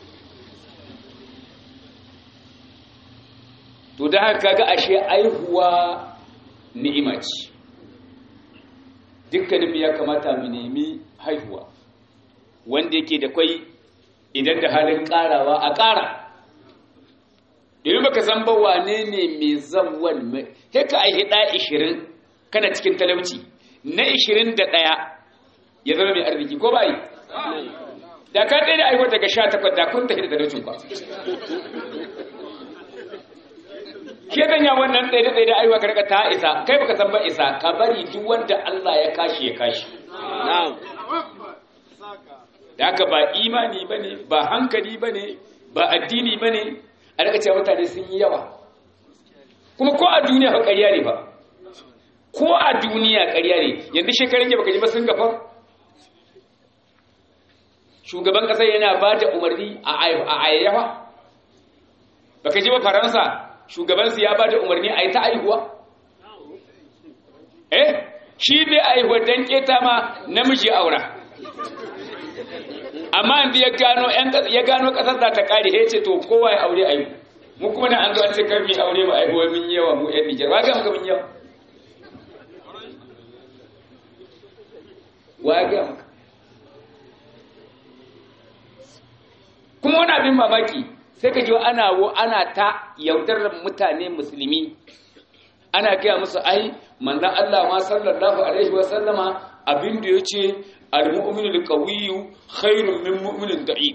to da haka kaga ashe aihuwa ni'ima ce dukkanin ya kamata mu nemi haihuwa wanda yake da kwai idan da halin karawa a kara domin baka san ba wane ne mai zamwan mai ka aihi da 20 kana cikin talauci na 21 ya zama mai arziki ko bai da ka ɗaya da aihuwa daga 18 da kun tafi da talaucin ba shi ya wannan ɗaya da ɗaya da aiwa karka ta isa kai baka san ba isa ka bari duk wanda Allah ya kashi ya kashi da haka ba imani bane ba hankali bane ba addini bane a daga cewa mutane sun yi yawa kuma ko a duniya ba ƙarya ne ba ko a duniya ƙarya ne yanzu shekarun ya baka ji ba sun gafa shugaban ƙasar yana ba da umarni a ayyawa baka ji ba faransa shugabansu ya ba da umarni a yi ta aihuwa? Eh, shi bai aihuwa don keta ma namiji aura. amma inda ya gano ya gano kasar za ta kare ya ce to kowa ya aure ayu mu kuma na an zo an ce kar mu aure ba aihuwa mun yawa mu yan Nijar wa ga muka mun yawa wa ga muka kuma wani abin mamaki sai ka ji ana wo ana ta yaudarar mutane musulmi ana gaya musu ai manzon Allah ma sallallahu alaihi wa sallama abin da yace al-mu'minu al-qawiyyu khairun min mu'minin da'if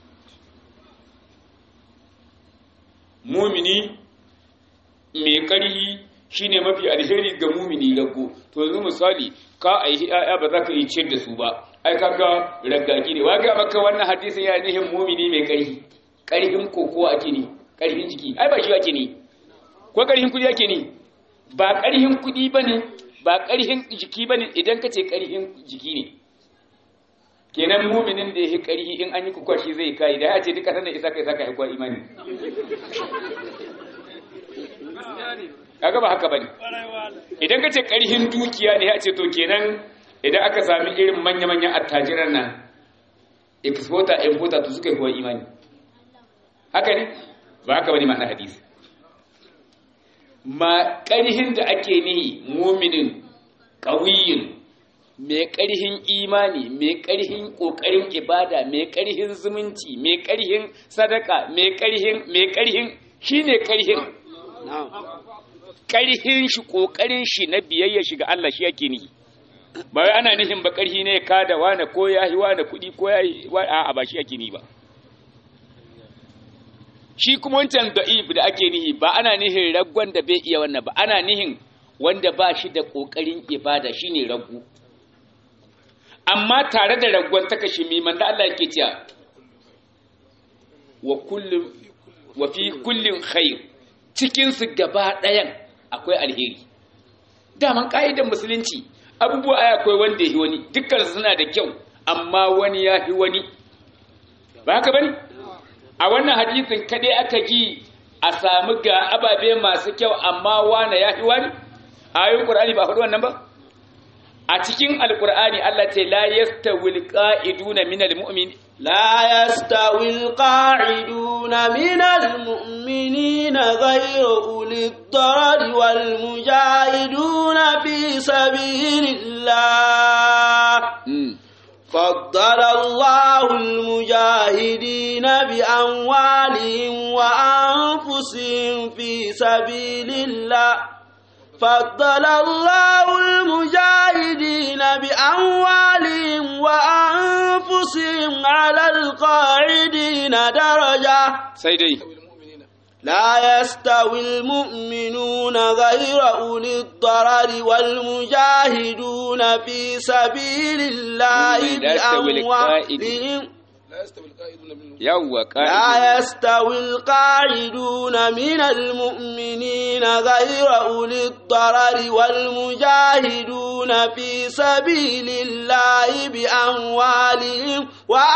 mu'mini mai karhi shine mafi alheri ga mu'mini lago to yanzu misali ka aihi ayya ba za ka yi ciyar da su ba ai kaga raggaki ne waga maka wannan hadisin ya nihin mu'mini mai karhi karhin kokowa ake ne karhin jiki ai ba shi ake ne ko karhin kudi ake ne ba ƙarhin kuɗi ba ne ba ƙarhin jiki ba ne idan ka ce ƙarhin jiki ne kenan muminin da ya yi ƙarhi in an yi kukwashi zai kayi da ya ce duka sanar isa kai saka haikuwa imani kaga ba haka ba ne idan ka ce ƙarhin dukiya ne ya ce to kenan idan aka sami irin manya-manyan attajiran nan exporter importer to suka yi kuwa imani haka ne ba haka ba ne ma'ana hadisi ma ƙarhin da ake nihi muminin ƙawiyin mai ƙarhin imani mai ƙarhin ƙoƙarin ibada mai ƙarhin zumunci mai ƙarhin sadaka mai ƙarhin mai ƙarhin shi ne ƙarhin ƙarhin shi ƙoƙarin shi na biyayya shi ga Allah shi yake nihi ba wai ana nihin ba ƙarhi ne ka da wane ko ya yi wane kuɗi ko ya yi a'a ba shi yake nihi ba shi kuma wancan da'if da ake nihi ba ana nihin raggon da bai iya wannan ba ana nihin wanda ba shi da ƙoƙarin ibada shine raggu amma tare da raggon ta kashi miman da Allah yake cewa wa kullum wa fi kullin khair cikin su gaba ɗayan akwai alheri daman ka'idar musulunci abubuwa ai akwai wanda yi wani dukkan suna da kyau amma wani ya fi wani ba haka bane a wannan hadisin kadai aka ji a samu ga ababe masu kyau amma wane ya fi wani ayoyin qur'ani ba faɗi wannan ba a cikin alqur'ani Allah ce la yastawil qa'iduna minal mu'min لا يستوي القاعدون من المؤمنين غير أولي الضرر والمجاهدون في سبيل الله فضل الله المجاهدين بأموالهم وأنفسهم في سبيل الله فضل الله المجاهدين بأموالهم وأنفسهم على القاعدين درجة سيدي لا يستوي المؤمنون غير أولي الضرر والمجاهدون في سبيل الله بأموالهم يوا لا يستوي القاعدون من المؤمنين غير أولي الضرر والمجاهدون في سبيل الله بأموالهم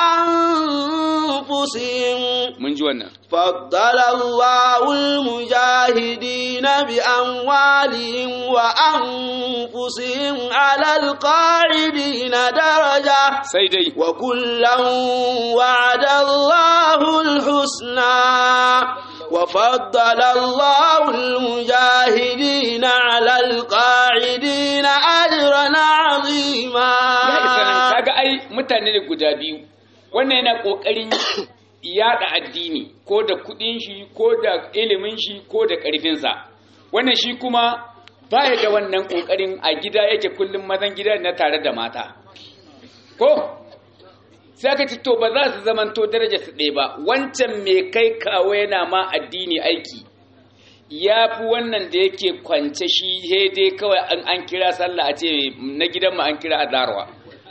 وأنفسهم من جوانا فضل الله المجاهدين بأموالهم وأنفسهم على القاعدين درجة سيدي وكلا وعد الله الحسنى وفضل الله المجاهدين على القاعدين أجرا عظيما ya isa nan kaga ai mutane ne guda biyu wannan yana kokarin yada addini ko da kudin shi ko da ilimin shi ko da karfinsa wannan shi kuma baya da wannan kokarin a gida yake kullum mazan gida na tare da mata ko sai aka ce to ba za su zamanto daraja su ɗaya ba wancan mai kai kawo yana ma addini aiki ya fi wannan da yake kwance shi he dai kawai an an kira sallah a ce na gidanmu an kira azarwa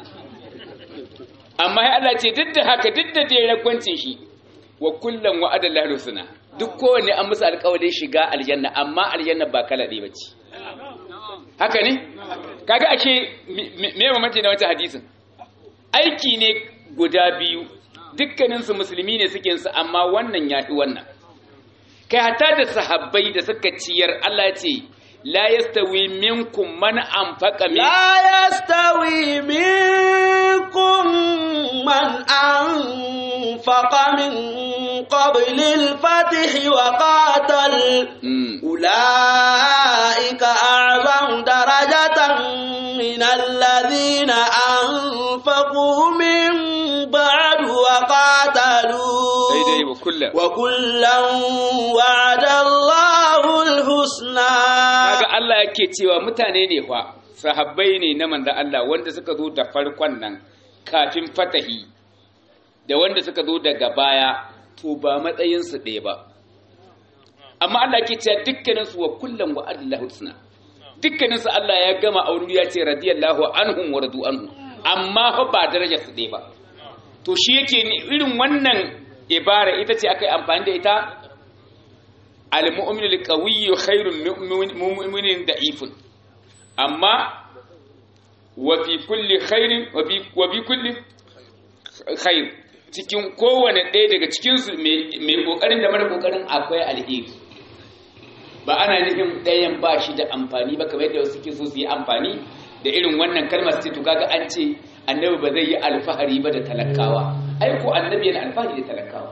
amma ya Allah ce duk da haka duk da dai ragwancin shi wa kullum wa adallahu husna duk kowanne an musu alƙawarin shiga aljanna amma aljanna ba kala ɗaya bace haka ne kaga ashe me mamaci na wancan hadisin aiki ne guda biyu dukkaninsu musulmi ne suke su amma wannan ya fi wannan kai hata da sahabbai da suka ciyar Allah ce la yastawi minkum man anfaqa min لا يستوي منكم من أنفق من قبل الفتح وقاتل Mm. أولئك أعظم درجة من الذين أنفقوا من بعد وقاتلوا daidai wa kullum وكلا وعد الله الحسنى kaga Allah yake cewa mutane ne fa sahabbai ne na manzon Allah wanda suka zo da farkon nan kafin fatahi da wanda suka zo daga baya to ba matsayin su ɗaya ba amma Allah yake cewa dukkanin su wa kullum wa adallahu husna dukkanin su Allah ya gama aure ya ce radiyallahu anhum wa radu anhu amma fa ba darajar su ɗaya ba to shi yake ni irin wannan ibara ita ce aka yi amfani da ita al-mu'min al-qawiyyu khairun min mu'minin da'ifun amma wa fi kulli khairin wa fi wa bi kulli khair cikin kowane ɗaya daga cikin su mai kokarin da mara kokarin akwai alheri ba ana nufin ɗayan ba shi da amfani ba kamar yadda wasu ke so su yi amfani da irin wannan kalmar su ce to kaga an ce annabi ba zai yi alfahari ba da talakawa ai ko annabi yana alfahari da talakawa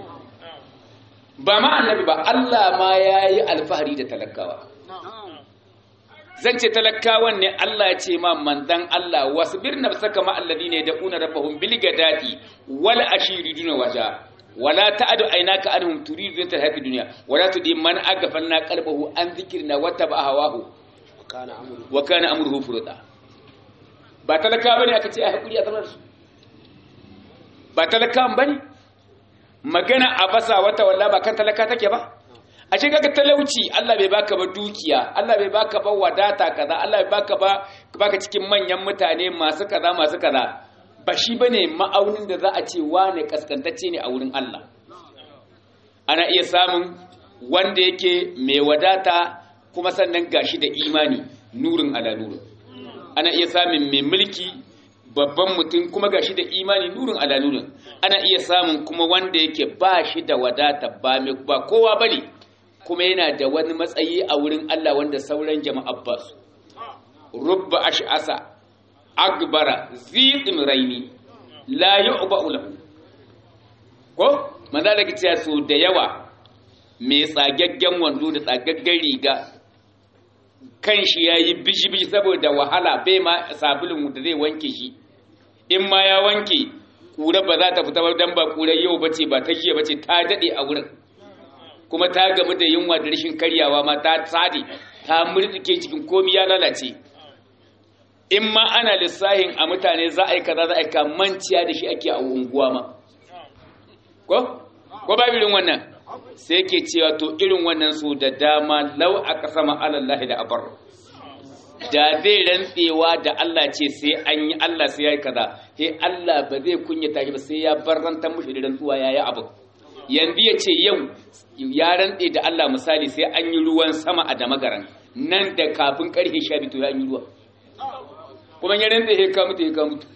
ba ma annabi ba Allah ma ya yi alfahari da talakawa zan ce talakawan ne Allah ya ce ma mandan Allah wasu birna saka ma alladhi ne da una rabbahum bil gadati wal ashiri duna waja wala ta'adu aynaka anhum turidu zinta hayati dunya wala tudi man aghfalna qalbahu an dhikrina wa taba hawahu wa kana amruhu furda ba talakawa bane aka ce ai hakuri a zaman su ba talakawan bane magana a basa wata walla ba kan talaka take ba a ce kaga talauci Allah bai baka ba dukiya Allah bai baka ba wadata kaza Allah bai baka ba baka cikin manyan mutane masu kaza masu kaza ba shi bane ma'aunin da za a ce wane kaskantacce ne a wurin Allah ana iya samun wanda yake mai wadata kuma sannan gashi da imani nurin ala nurin ana iya samun mai mulki babban mutum kuma gashi da imani nurin ala nurin ana iya samun kuma wanda yake ba shi da wadata ba mai ba kowa bane kuma yana da wani matsayi a wurin Allah wanda sauran jama'a ba su rubba ash'asa agbara ziqin raini la yu'ba'u lahu ko manzo da kici so da yawa mai tsagaggen wando da tsagaggen riga kan shi yayi bishi-bishi saboda wahala bai ma sabulun da zai wanke shi in ma ya wanke kura ba za ta fita ba dan ba kura yau bace ba ta jiya bace ta dade a wurin kuma ta gamu da yunwa da rashin karyawa ma ta tsade ta murtuke cikin komi ya lalace in ma ana lissahin a mutane za a yi kaza za a yi manciya da shi ake a unguwa ma ko ko ba irin wannan sai ke cewa to irin wannan su da dama lau aka sama alallahi da abar da zai rantsewa da Allah ce sai an yi Allah sai ya yi kaza sai Allah ba zai kunyata shi ba sai ya barrantar mushi da rantsuwa ya yi abu yanzu ya ce yau ya rantse da Allah misali sai an yi ruwan sama a damagaran nan da kafin karfe sha biyu to ya yi ruwa kuma ya rantse ya ka mutu ya ka mutu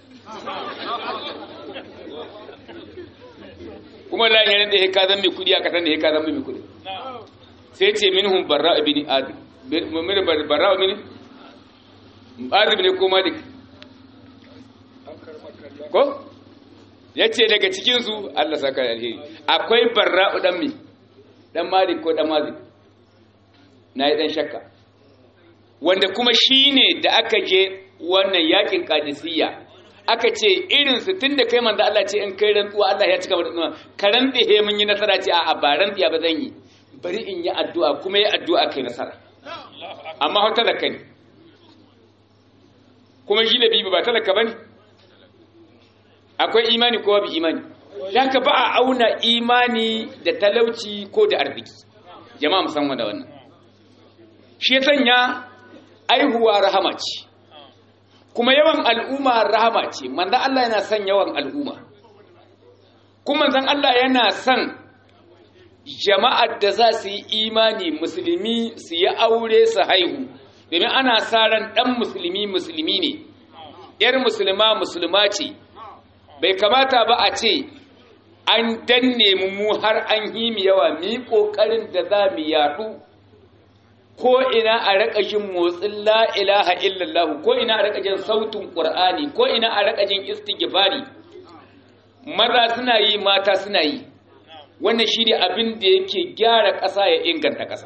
kuma la ya rantse ya ka zan mai kudi a kasan da ya ka zan mai kudi sai ce minhum barra ibn adi min barra ibn adi ne ko malik ko ya ce daga cikinsu Allah saka alheri akwai barra'u dan mi dan malik ko dan mazik na yi dan shakka wanda kuma shine da aka je wannan yakin kadisiyya aka ce irin su tunda kai manzo Allah ce in kai rantsuwa Allah ya cika rantsuwa ka rantsi he mun yi nasara ce a ba rantsiya ba zan yi bari in yi addu'a kuma yi addu'a kai nasara amma ho talaka ne kuma shi da bibi ba talaka bane akwai imani ko bi imani haka ba a auna imani da talauci ko da arziki jama'a musamman da wannan shi ya sanya aihuwa rahama ce kuma yawan al'umma rahama ce manzan Allah yana son yawan al'umma kuma manzan Allah yana son jama'ar da za su yi imani musulmi su yi aure su haihu domin ana sa ran ɗan musulmi musulmi ne ‘yar musulma musulma ce bai kamata ba a ce an danne mu har an yi mu yawa mu yi ƙoƙarin da za mu yaɗu ko ina a raka jin motsin la ilaha illallah ko ina a raka jin sautin qur'ani ko ina a raka jin istighfari maza suna yi mata suna yi wannan shine abin da yake gyara ƙasa ya inganta ƙasa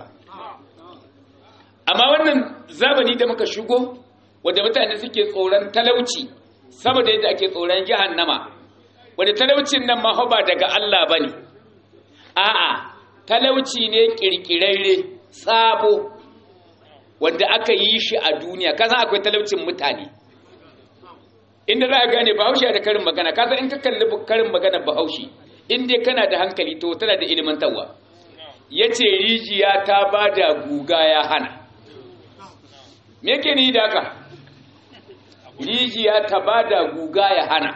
amma wannan zamani da muka shigo wanda mutane suke tsoron talauci saboda yadda ake tsoron jahannama wanda talaucin nan ma ba daga Allah bane a'a talauci ne kirkirarre sabo wanda aka yi shi a duniya kasan akwai talaucin mutane inda za a gane bahaushe da karin magana kasan in ka kalli karin magana bahaushe in dai kana da hankali to tana da ilimantarwa ya ce rijiya ta ba da guga ya hana me yake ni da haka rijiya ta ba da guga ya hana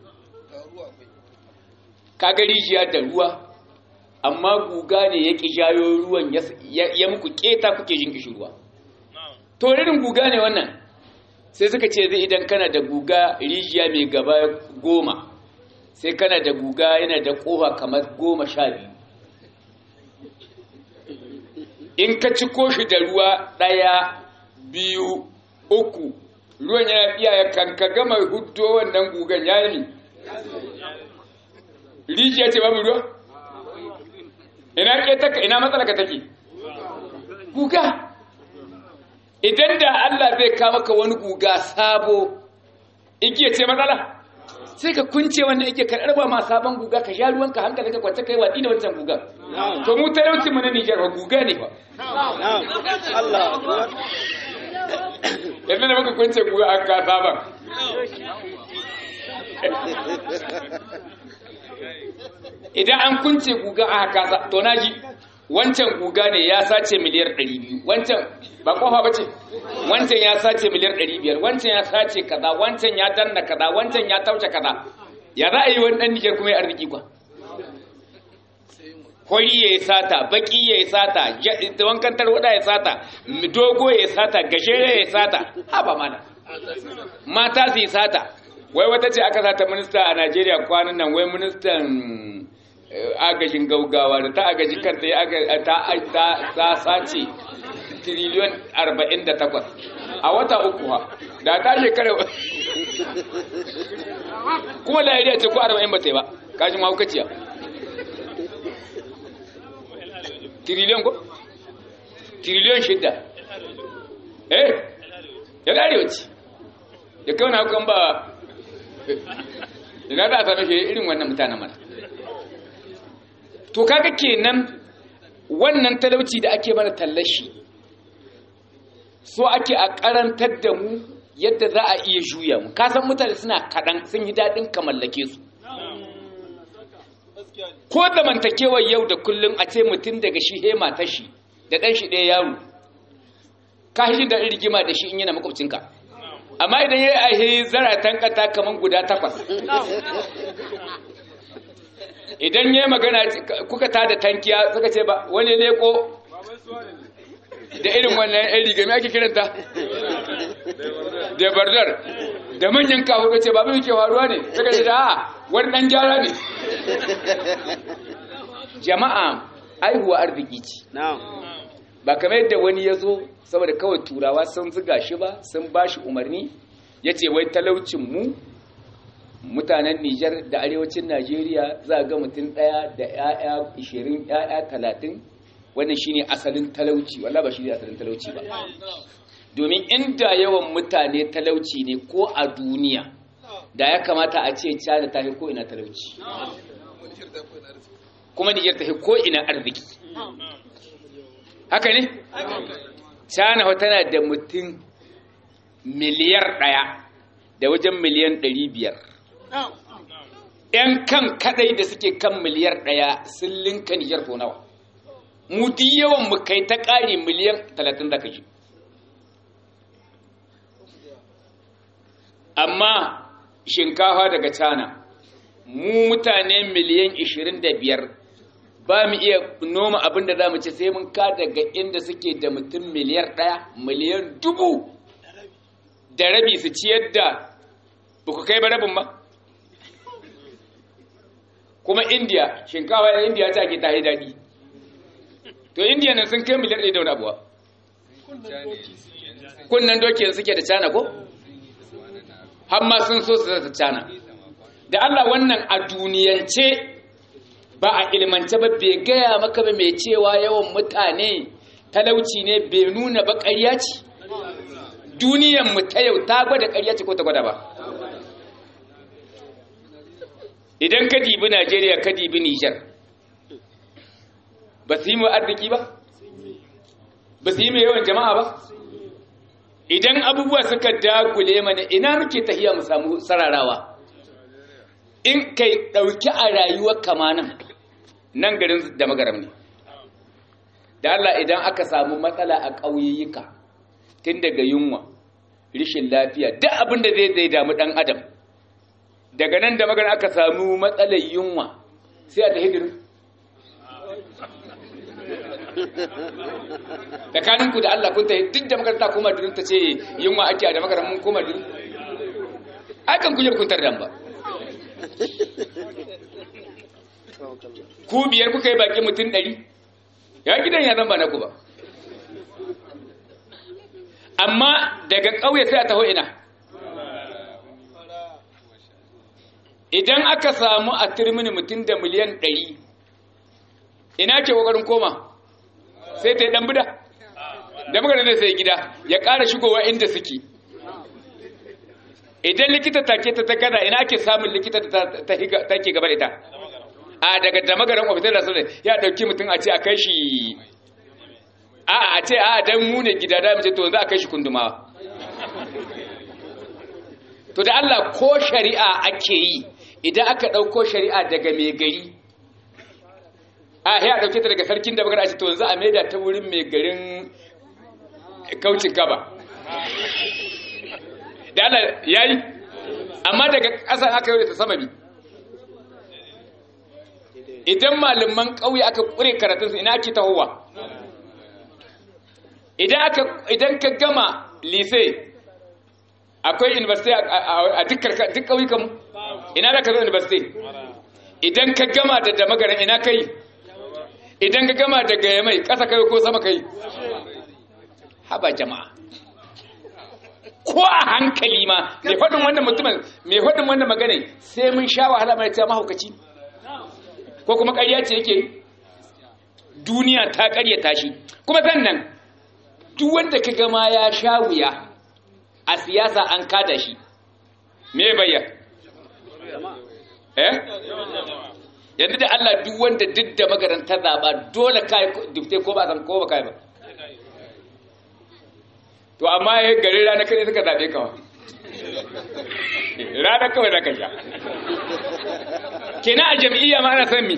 kaga rijiya da ruwa amma guga ne ya ƙi jayo ruwan ya muku keta kuke jin kishi ruwa to irin guga ne wannan sai suka ce zai idan kana da guga rijiya mai gaba goma sai kana da guga yana da ƙofa kamar goma sha biyu in ka ci koshi da ruwa ɗaya biyu uku ruwan yana iya kan ka gama hudo wannan gugan ya yi rijiya ce babu ruwa ina ke taka ina matsala ka take guga idan da Allah zai kama ka wani guga sabo igiya ce matsala sai ka kunce wanda yake karɓar ba ma sabon guga ka sha ruwanka hankali ka kwance kai watsi da wancan guga to mu talauci mu na Nijar ba guga ne ba Allah yanzu da muka kunce guga an ka sabon idan an kunce guga a haka to naji wancan guga ne ya sace miliyar 200 wancan ba kofa bace wancan ya sace miliyar 500 wancan ya sace kaza wancan ya danna kaza wancan ya tauce kaza ya za a yi wani dan Niger kuma ya arziki kwa hori ya yi sata baki ya yi sata wankan tarwada ya sata dogo ya yi sata gajere ya yi sata haba mana mata su yi sata wai wata ce aka sata minista a Najeriya kwanan nan wai ministan agajin gaugawa da ta agaji kanta ya ta sace triliyon 48 a wata uku ha da ta shekara kuma lahiriya ce ko 40 ba ta yi ba kashi mahaukaciya triliyon ko? triliyon shidda eh ya darewa ce ya kawo na hukan ba ina za a same shi irin wannan mutanen mana to kaga kenan wannan talauci da ake mana tallashi so ake a karantar da mu yadda za a iya juya mu kasan mutane suna kaɗan sun yi daɗin ka mallake su ko da mantakewar yau da kullum a ce mutum daga shi hema ta shi da ɗan shi ɗaya yaro ka shi da rigima da shi in yana makwabcinka amma idan ya yi ahe zaratan kata kamar guda takwas idan ya magana kuka ta da tankiya suka ce ba wani leko da irin wannan yan rigami ake kiranta da bardar da manyan kawo ce ba bai ke faruwa ne suka ce da wani dan gyara ne jama'a aihuwa arziki ce ba kamar yadda wani ya zo saboda kawai turawa sun ziga shi ba sun ba shi umarni ya ce wai talaucin mu mutanen Nijar da arewacin Najeriya za ga mutum ɗaya da ‘ya'ya ishirin ‘ya'ya talatin wannan shine asalin talauci walla ba shi ne asalin talauci ba domin inda yawan mutane talauci ne ko a duniya da ya kamata a ce China ta ko ina talauci kuma Nijar ta ko ina arziki haka ne? China tana da mutum miliyar ɗaya da wajen miliyan ɗari biyar ‘yan kan kadai da suke kan miliyar ɗaya sun linka Nijar ko nawa. Mutu yawan mu kai ta ƙari miliyan talatin da kaji. Amma shinkafa daga Cana, mu mutane miliyan ishirin da biyar ba mu iya noma abin da za mu ci sai mun ka daga inda suke da mutum miliyar ɗaya, miliyan dubu da rabi su ciyar da ba ku kai ba rabin ba. kuma india shinkawa ya india ta ke tahi daɗi to india nan sun kai miliyar ɗaya da wani abuwa kunnan doki suke da cana ko har ma sun so su da cana da Allah wannan a duniyance ba a ilmance ba bai gaya maka ba mai cewa yawan mutane talauci ne bai nuna ba ƙarya ce duniyan mu ta yau ta gwada ƙarya ce ko ta gwada ba idan ka dibi Najeriya ka dibi Nijar ba su yi mu arziki ba ba su yi mai yawan jama'a ba idan abubuwa suka dagule mana ina muke tahiya mu samu sararawa in kai ɗauki a rayuwar kamanan nan garin da magaram ne da Allah idan aka samu matsala a ƙauyayyuka tun daga yunwa rishin lafiya duk abin da zai zai damu ɗan adam daga nan da magana aka samu matsalar yunwa sai a ta hidirin tsakaninku da Allah kun ta duk da magana ta koma durin ta ce yunwa ake da magana mun koma durin akan kujer kun tardan ba ku biyar kuka yi baki mutum ɗari ya gidan ya zan ba na ku ba amma daga ƙauye sai a taho ina idan aka samu a turmini mutum da miliyan ɗari ina ke ƙoƙarin koma sai ta yi ɗan bida da magana da sai gida ya ƙara shigowa inda suke idan likita take ta ta gada ina ake samun likita ta ke gaba da ita a daga damagaran ofitar da su ya ɗauki mutum a ce a kai shi a a ce a dan mu ne gida da mace to za a kai shi kundumawa to da Allah ko shari'a ake yi idan aka ɗauko shari'a daga mai gari a ya ɗauke ta daga sarkin da magana ce to yanzu a maida ta wurin mai garin kaucin gaba da Allah ya yi amma daga ƙasa aka yi ta sama bi idan malaman ƙauye aka ƙure karatunsu ina ake tahowa idan ka gama lise akwai university a duk ƙauyukan ina da ka zo university idan ka gama da damagaran ina kai idan ka gama da gaya mai ƙasa kai ko sama kai haba jama'a ko a hankali ma mai faɗin wannan mutumin mai faɗin wannan magana sai mun sha wahala mai ta mahaukaci ko kuma ƙarya ce yake duniya ta ƙaryata shi kuma sannan duk wanda ka gama ya sha wuya a siyasa an kada shi me bayyana eh yanzu da Allah duk wanda duk da magaranta zaba dole kai dubte ko ba san ko ba kai ba to amma ya gari rana kai suka zabe ka rana kawai zaka sha kenan a jam'iyya ma ana san mi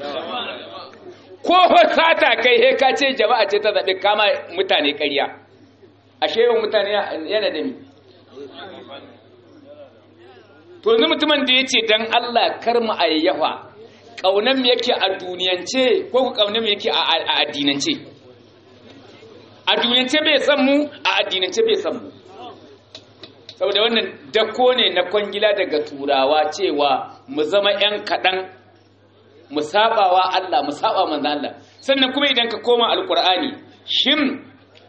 ko sata kai he ka ce jama'a ce ta zabe kama mutane ƙarya ashe yawan mutane yana da mi to yanzu mutumin da ya ce don Allah kar mu ayyafa ƙaunar mu yake a duniyance ko ku ƙaunar mu yake a addinance a duniyance bai san mu a addinance bai san mu saboda wannan dako ne na kwangila daga turawa cewa mu zama 'yan kaɗan mu sabawa Allah mu saba manzan Allah sannan kuma idan ka koma alkur'ani shin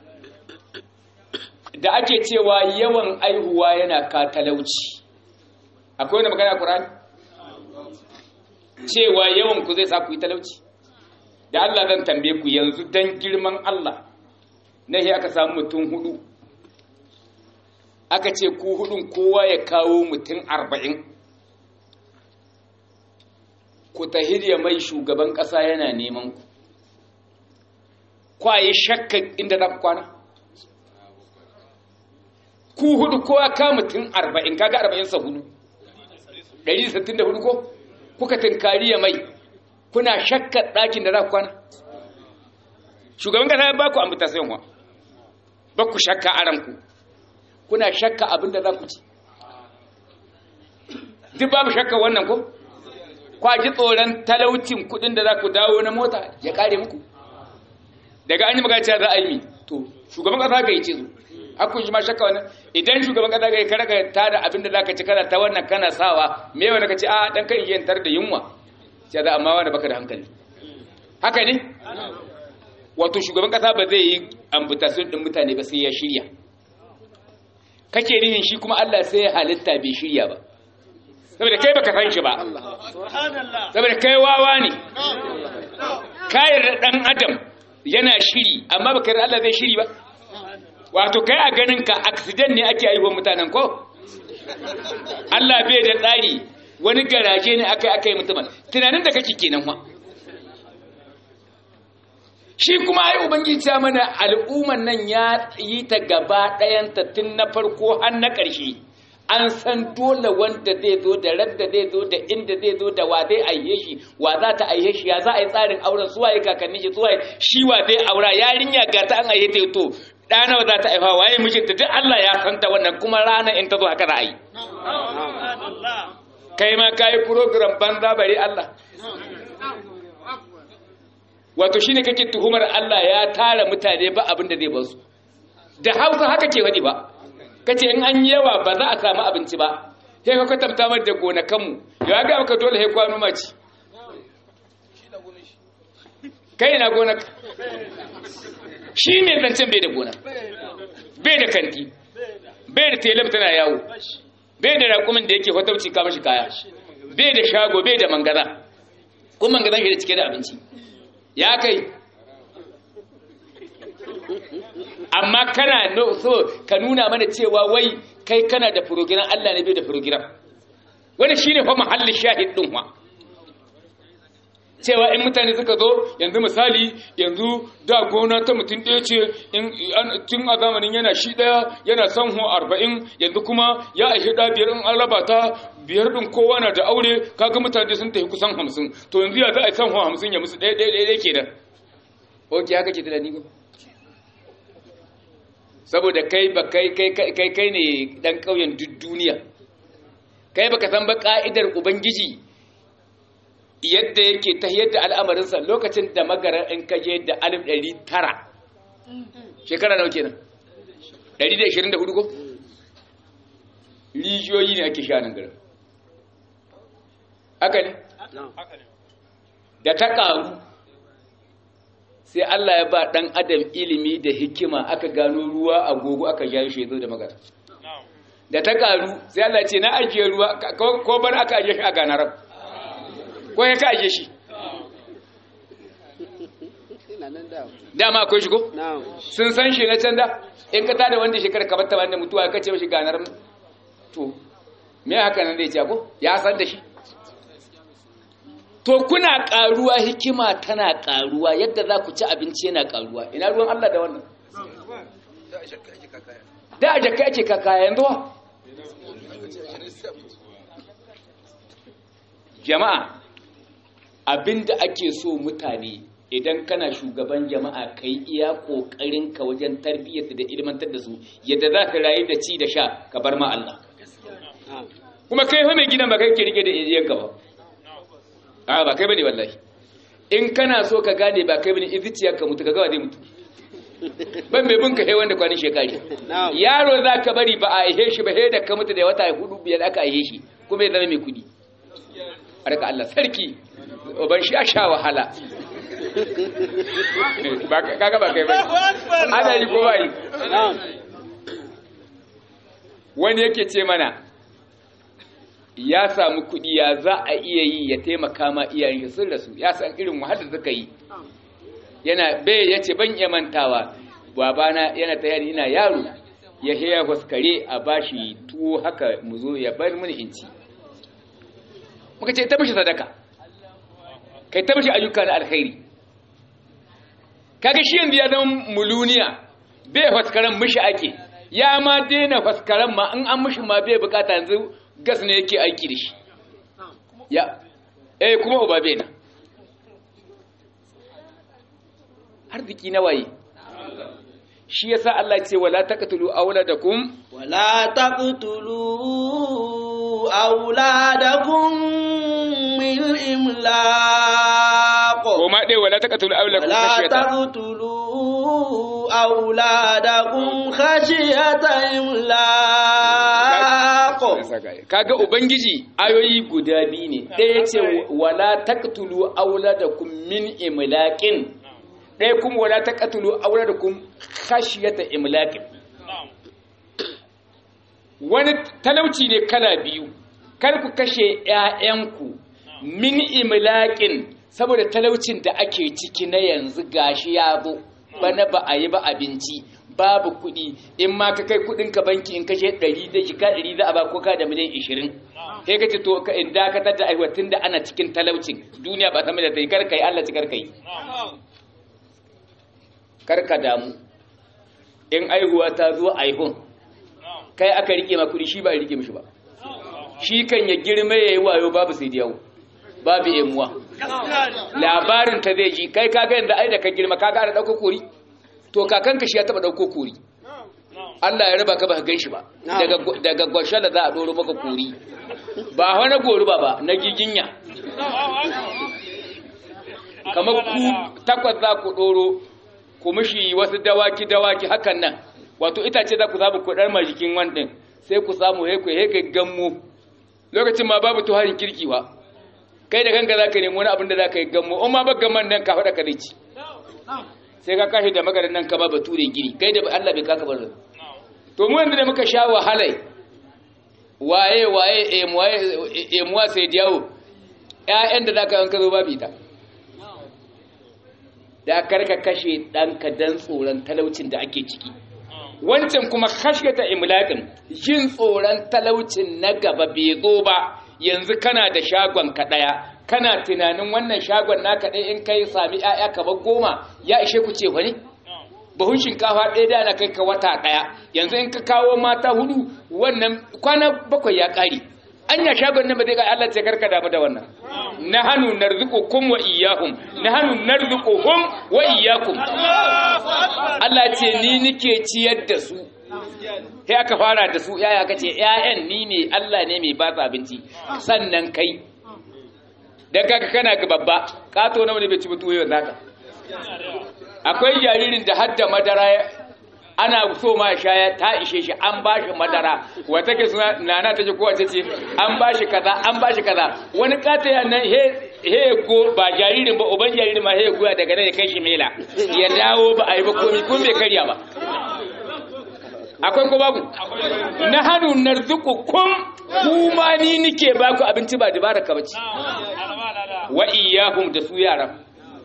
da ake cewa yawan aihuwa yana ka talauci akwai wani magana Qur'ani cewa yawan ku zai sa ku yi talauci da Allah zan tambaye ku yanzu dan girman Allah nahi aka samu mutum hudu aka ce ku hudun kowa ya kawo mutum arba'in ku tahiriya mai shugaban ƙasa yana neman ku kwaye shakka inda za ku kwana ku hudu kowa ka mutum arba'in kaga arba'in sa hudu 164 ko kuka tinkari ya mai kuna shakkar ɗakin da za ku kwana shugaban kasa ya ba ku ambitation wa ba ku shakka a ranku kuna shakka abin da za ku ci duk babu shakka wannan ko kwa ji tsoron talaucin kudin da za ku dawo na mota ya kare muku daga an yi magana za a yi to shugaban kasa ga yi ce su hakun shi ma shakka wannan idan shugaban kasa ga ka raga ta da abin da zaka ci kana ta wannan kana sawa me wanda kace a dan kai yantar da yunwa sai da amma wanda baka da hankali haka ne wato shugaban kasa ba zai yi ambutation din mutane ba sai ya shirya kake nihin shi kuma Allah sai ya halitta bai shirya ba saboda kai baka san shi ba saboda kai wawa ne kayar da dan adam yana shiri amma baka yarda Allah zai shiri ba wato kai a ganin ka accident ne ake aiwa mutanen ko Allah bai da tsari wani garaje ne aka aka yi mutumin tunanin da kake kenan wa shi kuma ai ubangiji ta mana al'umman nan ya yi ta gaba ɗayanta tun na farko har na ƙarshe an san dole wanda zai zo da radda zai zo da inda zai zo da wa zai aihe shi wa za ta aihe shi ya za a yi tsarin auren suwaye kakanni shi suwaye shi wa zai aura yarinya ga ta an aihe ta to ɗana za ta aifa waye mijinta duk Allah ya san ta wannan kuma rana in ta zo haka za a yi kai ma ka yi program banza bare Allah wato shi ne kake tuhumar Allah ya tara mutane ba abin da zai ba su da hausa haka ke waɗi ba kace in an yawa ba za a samu abinci ba sai ka kwatanta mar da gonakanmu ya ga maka dole sai kwano maci kai na gonaka shi ne zancen bai da gona bai da kanti bai da telem tana yawo bai da raƙumin da yake fatauci kama shi kaya bai da shago bai da mangaza kuma mangazan shi da cike da abinci ya kai amma kana so ka nuna mana cewa wai kai kana da program Allah ne bai da program wani shine fa mahallin shahid din wa cewa in mutane suka zo yanzu misali yanzu da gona ta mutum ɗaya ce tun a zamanin yana shi ɗaya yana son ho arba'in yanzu kuma ya aishi ɗa biyar in an raba ta biyar ɗin kowa na da aure kaga mutane sun tafi kusan hamsin to yanzu ya za a yi son ho hamsin ya musu ɗaya ɗaya ɗaya ke da ok haka ke tunani ba saboda kai ba kai kai kai ne ɗan ƙauyen duk duniya kai baka san ba ka'idar ubangiji yadda yake ta yadda al'amarinsa lokacin da magarar in kaje da alif ɗari tara shekara nawa kenan ɗari da ishirin da hudu ko rijiyoyi ne ake sha nan garin haka ne da ta ƙaru sai Allah ya ba ɗan adam ilimi da hikima aka gano ruwa a gogo aka ja shi zo da magana da ta ƙaru sai Allah ce na ajiye ruwa ko bar aka ajiye shi a ganarar ko ya ka aje shi dama akwai shigo sun san shi na can da in ka tada wanda shekara ka batta wanda mutuwa ka ce mashi ganar to me haka nan zai ce ko ya san da shi to kuna karuwa hikima tana karuwa yadda za ku ci abinci yana karuwa ina ruwan Allah da wannan da a jakka ake kakaya yanzu jama'a abinda ake so mutane idan kana shugaban jama'a kai iya kokarin ka wajen tarbiyyar da ilmantar da su yadda za ka rayu da ci da sha ka bar ma Allah kuma kai fa mai gidan ba kai ke rike da iyayen ka ba a ba kai bane wallahi in kana so ka gane ba kai bane iziciyar ka mutu ka ga zai mutu ban mai bin ka he wanda kwanin shekari yaro za ka bari ba a aihe shi ba he da ka mutu da wata hudu biyar aka aihe shi kuma ya zama mai kudi harka Allah sarki ban shi a sha wahala kaga ba kai ba ana yi ko ba yi wani yake ce mana ya samu kuɗi ya za a iya yi ya taimaka ma iyayen sun rasu ya san irin wahalar suka yi yana bai ya ce ban iya mantawa babana yana ta yari ina yaro ya heya huskare a bashi tuwo haka mu zo ya bar mini inci muka ce ta mishi sadaka kai ta mishi ayyuka na alkhairi kaga shi yanzu ya zama muluniya bai faskaran mishi ake ya ma daina faskaran ma in an mishi ma bai bukata yanzu gas ne yake aiki da shi ya eh kuma uba bai na arziki na waye shi yasa Allah ce wala taqtulu awladakum wala taqtulu awladakum min imlaq kuma dai wala taqtulu awladakum wala taqtulu awladakum khashiyata imlaq kaga ubangiji ayoyi guda biyu ne ɗaya ce wala taqtulu awladakum min imlaqin ɗaya kuma wala ta katulu aure da kun khashiyata imlaqin wani talauci ne kala biyu kar ku kashe ƴaƴanku min imlaqin saboda talaucin da ake ciki na yanzu gashi ya zo bana ba a yi ba abinci babu kuɗi in ma ka kai kuɗin ka banki in kashe ɗari da jika ɗari za a ba ko ka da miliyan ishirin sai ka ce to ka in dakatar da aiwa tun da ana cikin talaucin duniya ba ta mai da ta yi kar ka yi Allah ci kar ka yi kar ka damu in aihuwa ta zo aihun kai aka rike ma kuɗi shi ba a rike mishi ba shi kan ya girma ya yi wayo babu sai yawo babu emuwa labarin ta zai ji kai kaga yanzu ai da ka girma kaga ana ɗauko kori to kakanka shi ya taɓa ɗauko kori Allah ya raba ka ba ka gan shi ba daga gwashe da za a ɗoro maka kori ba wani gori ba ba na giginya kamar ku takwas za ku ɗoro ku mishi wasu dawaki dawaki hakan nan wato itace za ku samu ku ɗar jikin wannan sai ku samu heku heka gammo lokacin ma babu tuharin kirki ba kai da kanka za ka nemi wani abin da za ka yi gammo in ma ba gamman nan ka faɗa ka zai ci sai ka kashe da magarin nan ka ba bature gini kai da Allah bai kaka barin to mu yanzu da muka sha wahalai waye waye emuwa sai diyawo ƴaƴan da za ka yanka zo babu ita da karka kashe ɗanka dan tsoron talaucin da ake ciki wancan kuma ta imlaƙin jin tsoron talaucin na gaba bai zo ba yanzu kana da shagon ka ɗaya kana tunanin wannan shagon naka ɗaya in kai sami ‘ya'ya kamar goma ya ishe ku ce wani bahun shinkafa ɗaya da na kai ka wata ɗaya yanzu in ka kawo mata hudu wannan kwana bakwai ya ƙari anya shagon nan ba zai ga Allah ce karka damu da wannan na hannu narzuqukum wa iyyahum na hannu narzuquhum wa iyyakum Allah ce ni nike ciyar da su sai aka fara da su yaya kace ƴaƴan ni ne Allah ne mai ba su abinci sannan kai dan kaga kana ga babba kato nawa ne bai ci mutu yau naka akwai jaririn da hadda madara ana so ma shaya ta ishe shi an ba shi madara wata ke suna nana ta ce kowace ce an ba shi kaza an ba shi kaza wani kataya nan he he go ba jaririn ba uban jaririn ma he goya daga nan ya kai shi mela ya dawo ba a yi ba komi kun bai karya ba akwai ko babu na hannu narzuku kun kuma ni nike ba ku abinci ba dubara ka bace wa iyahum da su yaran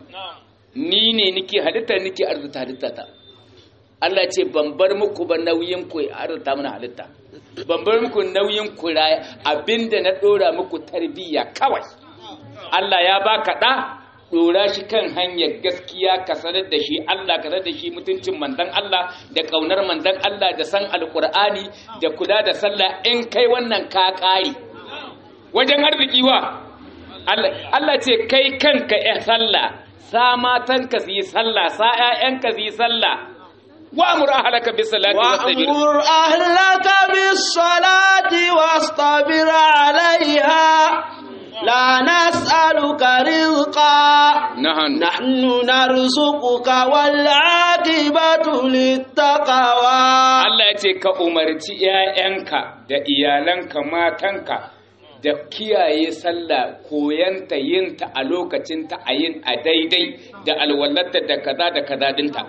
ni ne nike halitta nike arzuta halitta ta Allah ce ban bar muku ba nauyin ku arzuta mana halitta ban bar muku nauyin ku abinda na dora muku tarbiyya kawai Allah ya baka da dora shi kan hanyar gaskiya ka sanar da shi Allah ka sanar da shi mutuncin mandan Allah da kaunar mandan Allah da san alkur'ani da kula da sallah in kai wannan ka kare wajen arziki wa Allah ce kai kanka ya sallah sa matanka su yi sallah sa ƴaƴanka su yi sallah wa'mur ahlaka bis salati wastabir wa'mur ahlaka bis salati wastabir 'alayha لا نسألك رزقا نحن نحن نرزقك والعاقبة للتقوى Allah ya ce ka umarci ‘ya'yanka da iyalanka matanka da kiyaye sallah koyanta yinta a lokacinta a yin a daidai da alwallarta da kaza da kaza dinta.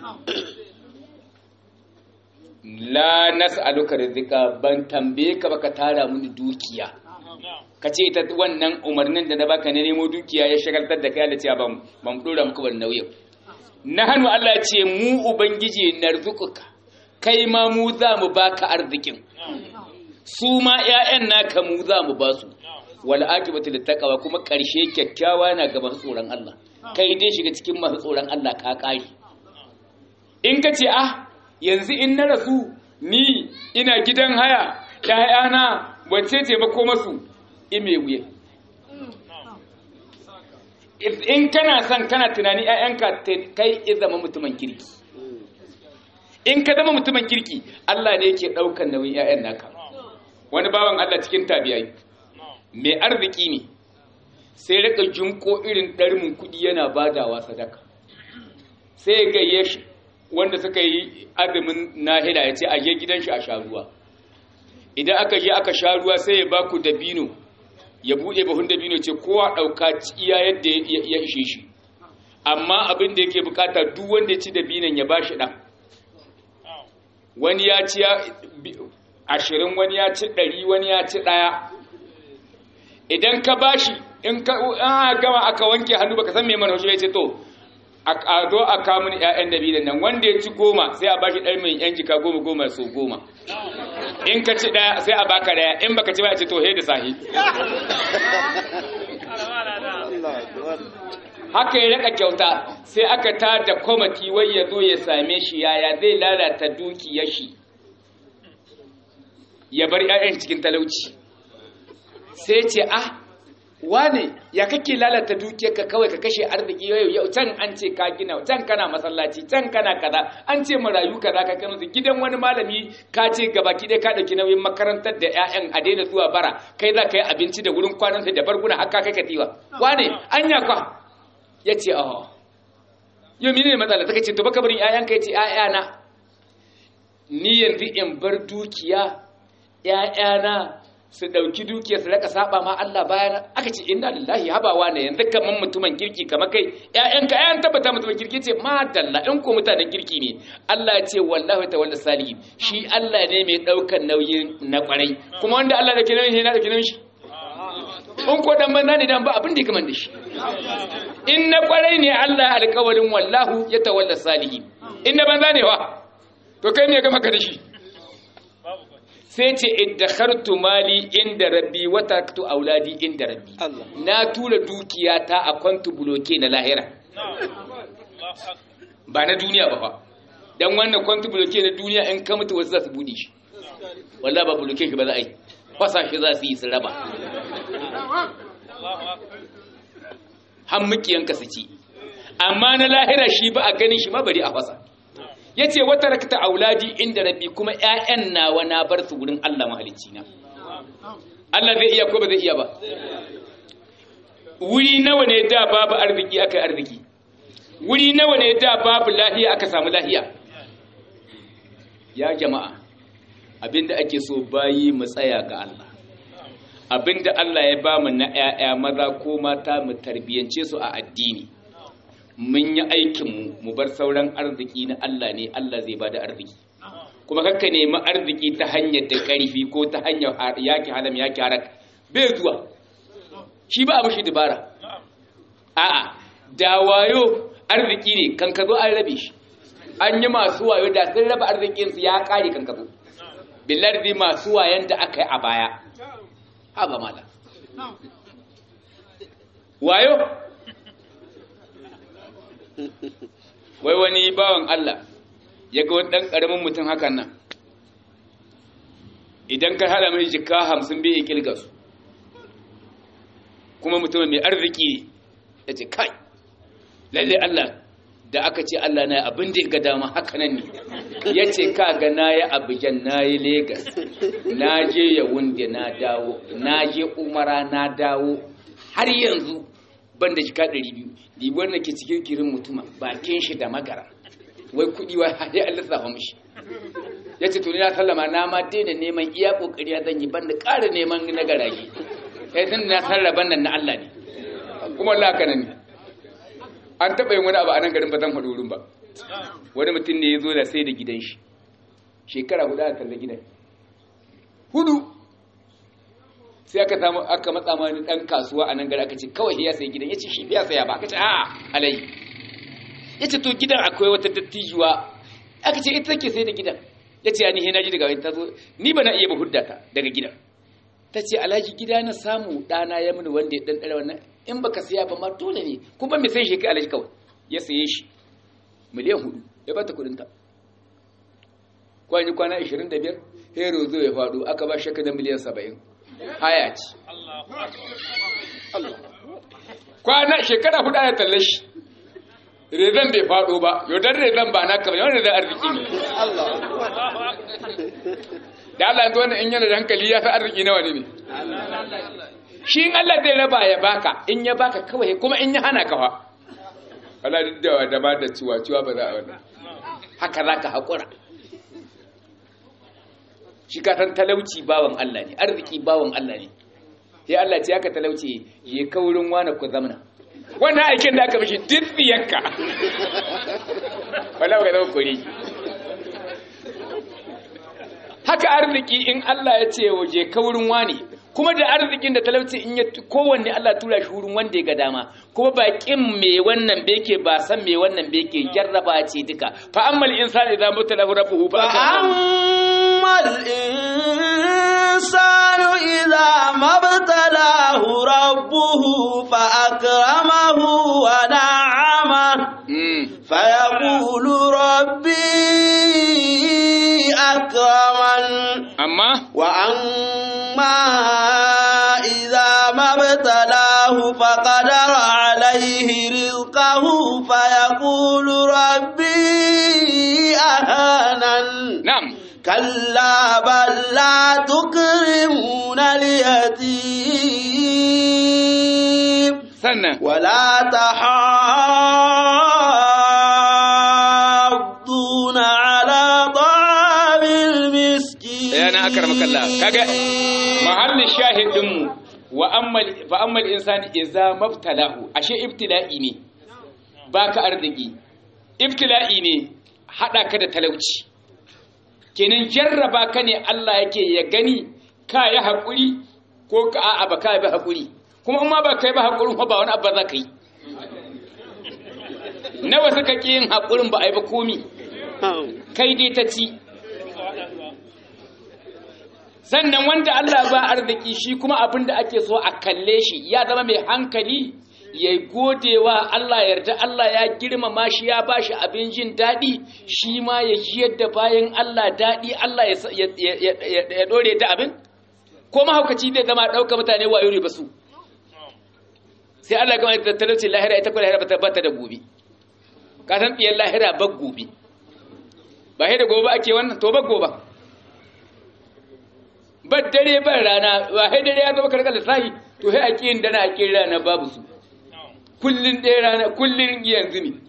La nas'aluka rizqa ban tambaye ka baka tara mini dukiya. ka ce ita wannan umarnin da na baka na nemo dukiya ya shagaltar da kai da cewa ban ban dora muku ban nauyin na hannu Allah ce mu ubangiji narzukuka kai ma mu za mu baka arzikin su ma ƴaƴan naka mu za mu ba su wal akibatu littaqwa kuma ƙarshe kyakkyawa na gaban tsoron Allah kai dai shiga cikin masu tsoron Allah ka kare in ka ce ah yanzu in na rasu ni ina gidan haya ƴaƴana wacce ce ba ko masu ime wuya in kana son kana tunani ‘ya'yanka kai ya zama mutumin kirki in ka zama mutumin kirki Allah ne yake ɗaukan nauyin ‘ya'yan naka wani bawan Allah cikin tabiyai mai arziki ne sai rika junko irin ɗarmin kuɗi yana badawa sadaka sai gayye shi wanda suka yi azumin nahila ya ce a je gidan shi a sha ruwa idan aka je aka sha ruwa sai ya baku dabino ya buɗe bahun dabino ce kowa ɗauka iya yadda ya ishe shi amma abin da yake bukata duk wanda ya ci da binan ya bashi ɗan wani ya ci ashirin wani ya ci ɗari wani ya ci ɗaya idan ka bashi in ka gama aka wanke hannu baka san me mana ya ce to a zo a kamun ƴaƴan dabinan nan wanda ya ci goma sai a bashi ɗari mai ƴan jika goma goma so goma in ka ci ɗaya sai a baka ɗaya in baka ci ba a ce to he da sahi haka ya raka kyauta sai aka ta da kwamati wai ya zo ya same shi yaya zai lalata dukiyar shi ya bar ƴaƴan cikin talauci sai ce ah wane ya kake lalata dukiyarka kawai ka kashe arziki yau yau can an ce ka gina can kana masallaci can kana kaza an ce marayu kaza ka kanu gidan wani malami ka ce gabaki dai ka dauki nauyin makarantar da ƴaƴan a daina zuwa bara kai za ka yi abinci da wurin kwanan da barguna har ka kai katiwa wane anya kwa yace oh yau mene ne matsala take ce to baka barin ƴaƴanka yace ƴaƴana ni yanzu in bar dukiya ƴaƴana su ɗauki dukiyar su raka saba ma Allah bayan aka ce inna lillahi habawa ne yanzu kaman mutumin kirki kamar kai ƴaƴanka ƴaƴan tabbata mutumin kirki ce ma dalla in ko mutanen kirki ne Allah ya ce wallahi tawalla salihin shi Allah ne mai ɗaukar nauyin na kwarai kuma wanda Allah da ke nauyin shi na da ke nauyin shi in ko dan banza ne dan ba abin da ya kamar da shi in na kwarai ne Allah alƙawarin wallahu ya tawalla salihin in na banza ne wa to kai ne ga maka da shi sai ce iddakhartu mali inda rabbi wa taraktu auladi inda rabbi na tura dukiya ta a kwantu buloke na lahira ba na duniya ba fa dan wannan kwantu buloke na duniya in ka mutu wasu za su bude shi wallahi ba buloke shi ba za a yi fasa shi za su yi su raba han mukiyanka su ci amma na lahira shi ba a ganin shi ma bari a fasa ya ce wata rakta auladi inda rabbi kuma ‘ya'yan nawa na bar su wurin Allah mahalicci na Allah zai iya ko ba zai iya ba wuri nawa ne da babu arziki aka arziki wuri nawa ne da babu lahiya aka samu lahiya ya jama'a abinda ake so bayi mu tsaya ga Allah abinda Allah ya ba mu na ‘ya'ya maza ko mata mu tarbiyance su a addini mun yi aikinmu mu bar sauran arziki na Allah ne Allah zai bada arziki kuma kakka nemi arziki ta hanyar da ƙarfi ko ta hanyar yaki halam yaki harak bai zuwa shi ba a mashi dabara a'a da wayo arziki ne kan ka zo an rabe shi an yi masu wayo da sun raba arzikinsu ya ƙare kan ka zo billardi masu wayan da aka yi a baya ha ba mala wayo wai wani bawan Allah ya ga wani ɗan ƙaramin mutum hakan nan idan ka hada mai jika hamsin bai ƙilga su kuma mutum mai arziki ya ce kai lalle Allah da aka ce Allah na abin da ga dama haka nan ne ya ce ka ga na yi abijan na yi Legas na je yawunde na dawo na je umara na dawo har yanzu ban da jika ɗari biyu libuwar da ke cikin kirin mutuma bakin shi da magara wai kuɗi wa haɗe an lissafa mishi ya ce tuni na sallama na ma daina neman iya ƙoƙari ya zan yi ban da ƙara neman na garage ya tun na sarrafa nan na Allah ne kuma Allah haka nan ne an taɓa yin wani abu a nan garin ba zan faɗo wurin ba wani mutum ne ya zo da sai da gidan shi shekara hudu a talla gidan hudu sai aka samu aka matsa mani dan kasuwa a nan gari aka ce kawai ya sai gidan yace shi ya saya ba aka ce a'a alai yace to gidan akwai wata dattijuwa aka ce ita take sai da gidan yace ani he naji daga ta zo ni ba na iya ba huddata daga gidan tace alhaji gida na samu dana ya mini wanda ya dan dare wannan in baka saya ba ma dole ne kuma me sai shi kai alhaji kawai ya saye shi miliyan hudu ya bata kudin ta kwani kwana 25 hero zo ya faɗo aka ba shaka da miliyan 70 haya ce kwana shekara hudu ya talle shi rezan bai faɗo ba yaudan rezan ba naka ba yawan rezan arziki ne da Allah yanzu wannan in yana da hankali ya fi arziki nawa ne ne shi in Allah zai raba ya baka in ya baka kawai kuma in ya hana kawa Allah duk da da ba da ciwa ciwa ba za a wannan haka za ka haƙura shi ka san talauci bawan Allah ne arziki bawan Allah ne sai Allah ce aka talauci je kaurin wani ku zamana wannan aikin da aka mishi duk tsiyarka wala ga zama kuri haka arziki in Allah ya ce waje ka wurin wani kuma da arzikin da talauci in ya kowanne Allah tura shi wurin wanda ya ga dama kuma ba kin me wannan be yake ba san me wannan be yake jarraba ce duka fa ammal insani idza mutalahu rabbuhu fa فأما الإنسان إذا ما ابتلاه ربه فأكرمه ونعمه Mm. فيقول ربي أكرمن amma وأما إذا ما ابتلاه فقدر عليه رزقه فيقول ربي أهانن na'am كلا بل لا تكرمون اليتيم sannan ولا تحاضون على طعام المسكين yana akramaka Allah kaga mahallin shahidin mu wa ammal fa ammal insani idza mabtalahu ashe ibtila'i ne baka arziki ibtila'i ne hada ka da talauci kenan jarraba ka ne Allah yake ya gani ka yi hakuri ko ka a'a ba ka yi hakuri kuma in ma ba kai ba hakurin fa ba wani abu za ka yi nawa suka ki yin hakurin ba a yi ba komi kai dai ta ci sannan wanda Allah ba arziki shi kuma abin da ake so a kalle shi ya zama mai hankali ya godewa Allah yarda Allah ya girmama shi ya bashi abin jin daɗi shi ma ya ji yadda bayan Allah daɗi Allah ya sa- ya- ya- ya- ya ɗore da abin ko mahaukaci zai zama ɗauka mutane wayo ne ba su sai Allah gama da talauci lahira ita ko lahira ba ta da gobe ka san ɗiyar lahira ba gobe ba sai da gobe ake wannan to ba gobe ba dare ba rana ba sai dare ya zama karkar lissahi to sai a ƙin dana a ƙin rana babu su kullun ɗaya rana kullun yanzu ne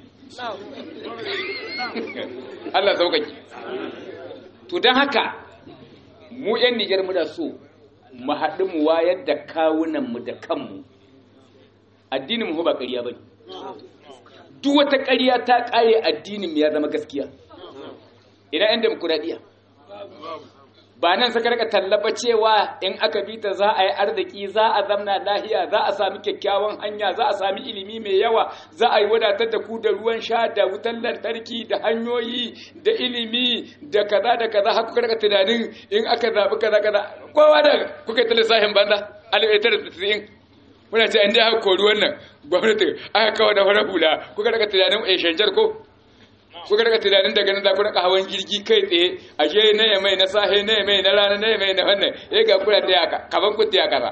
Allah sauƙaƙi to don haka mu 'yan Nijar muna so mu haɗu mu wayar da kawunanmu da kanmu addinin mu ba ƙarya ba ne duk wata ƙarya ta ƙare addinin mu ya zama gaskiya ina 'yan demokuraɗiyya ba nan suka rika tallaba cewa in aka bi ta za a yi arziki za a zamna lahiya za a sami kyakkyawan hanya za a sami ilimi mai yawa za a yi wadatar da ku da ruwan sha da wutan lantarki da hanyoyi da ilimi da kaza da kaza har kuka rika tunanin in aka zaɓi kaza kaza kowa da kuka yi ta lissafin banza alifaitar da tasirin muna ce an dai haka kori wannan gwamnati aka kawo da fara hula kuka rika tunanin a shanjar ko kuka daga tunanin daga nan za ku raka hawan jirgi kai tsaye a je na ya mai na sahe na ya mai na rana na ya mai na wannan ya ga kuna ta yaka kaban ku ta yaka ba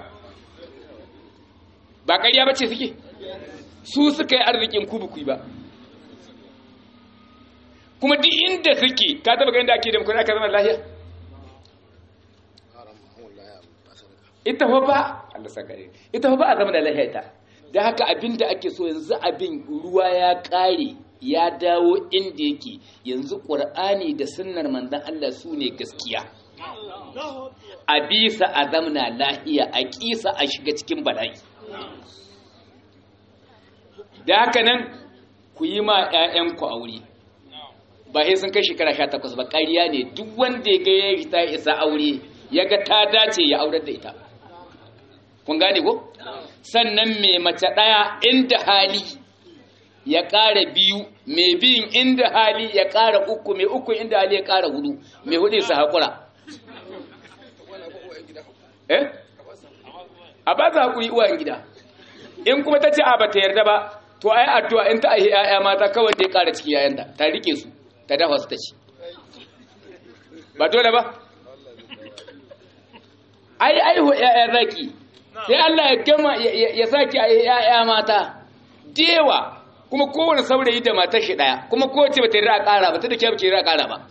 ba ƙarya ba ce suke su suka yi arzikin ku bukui ba kuma duk inda suke ka taba ganin da ake da kuna ka zama lahiya ita fa ba Allah sakare ita fa ba a zama da lahiya ta da haka abinda ake so yanzu abin ruwa ya ƙare ya dawo inda yake yanzu ƙur'ani da sunnar manzon Allah su ne gaskiya a bisa a zamna lahiya a kisa a shiga cikin bala'i da haka nan ku yi ma 'ya'yanku aure ba sai sun kai shekara sha takwas ba ƙarya ne duk wanda ya ga ya ta isa aure ya ga ta dace ya aurar da ita kun gane ko sannan mai mace ɗaya inda hali ya ƙara biyu mai biyun inda hali ya ƙara uku mai uku inda hali ya ƙara hudu mai hudu su haƙura eh a ba za haƙuri uwan gida in kuma ta ce a ba ta yarda ba to ai addu'a in ta aihi 'ya'ya mata kawai da ya ƙara ciki yayanta ta rike su ta dafa su ta ci ba dole ba ai aihu 'ya'ya zaki sai Allah ya gama ya saki a 'ya'ya mata dewa kuma kowane saurayi da matar shi daya kuma kowace ba ta yi ƙara ba ta da kyau ke ra ƙara ba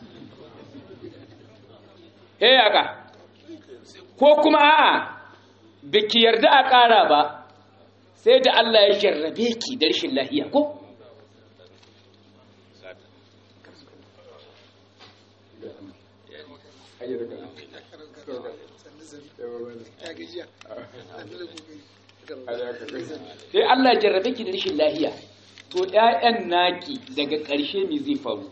he yaka ko kuma a'a da ki yarda a ƙara ba sai da Allah ya jarrabe ki da rashin lahiya ko sai Allah ya jarrabe ki da rashin lahiya to ƴaƴan naki daga ƙarshe me zai faru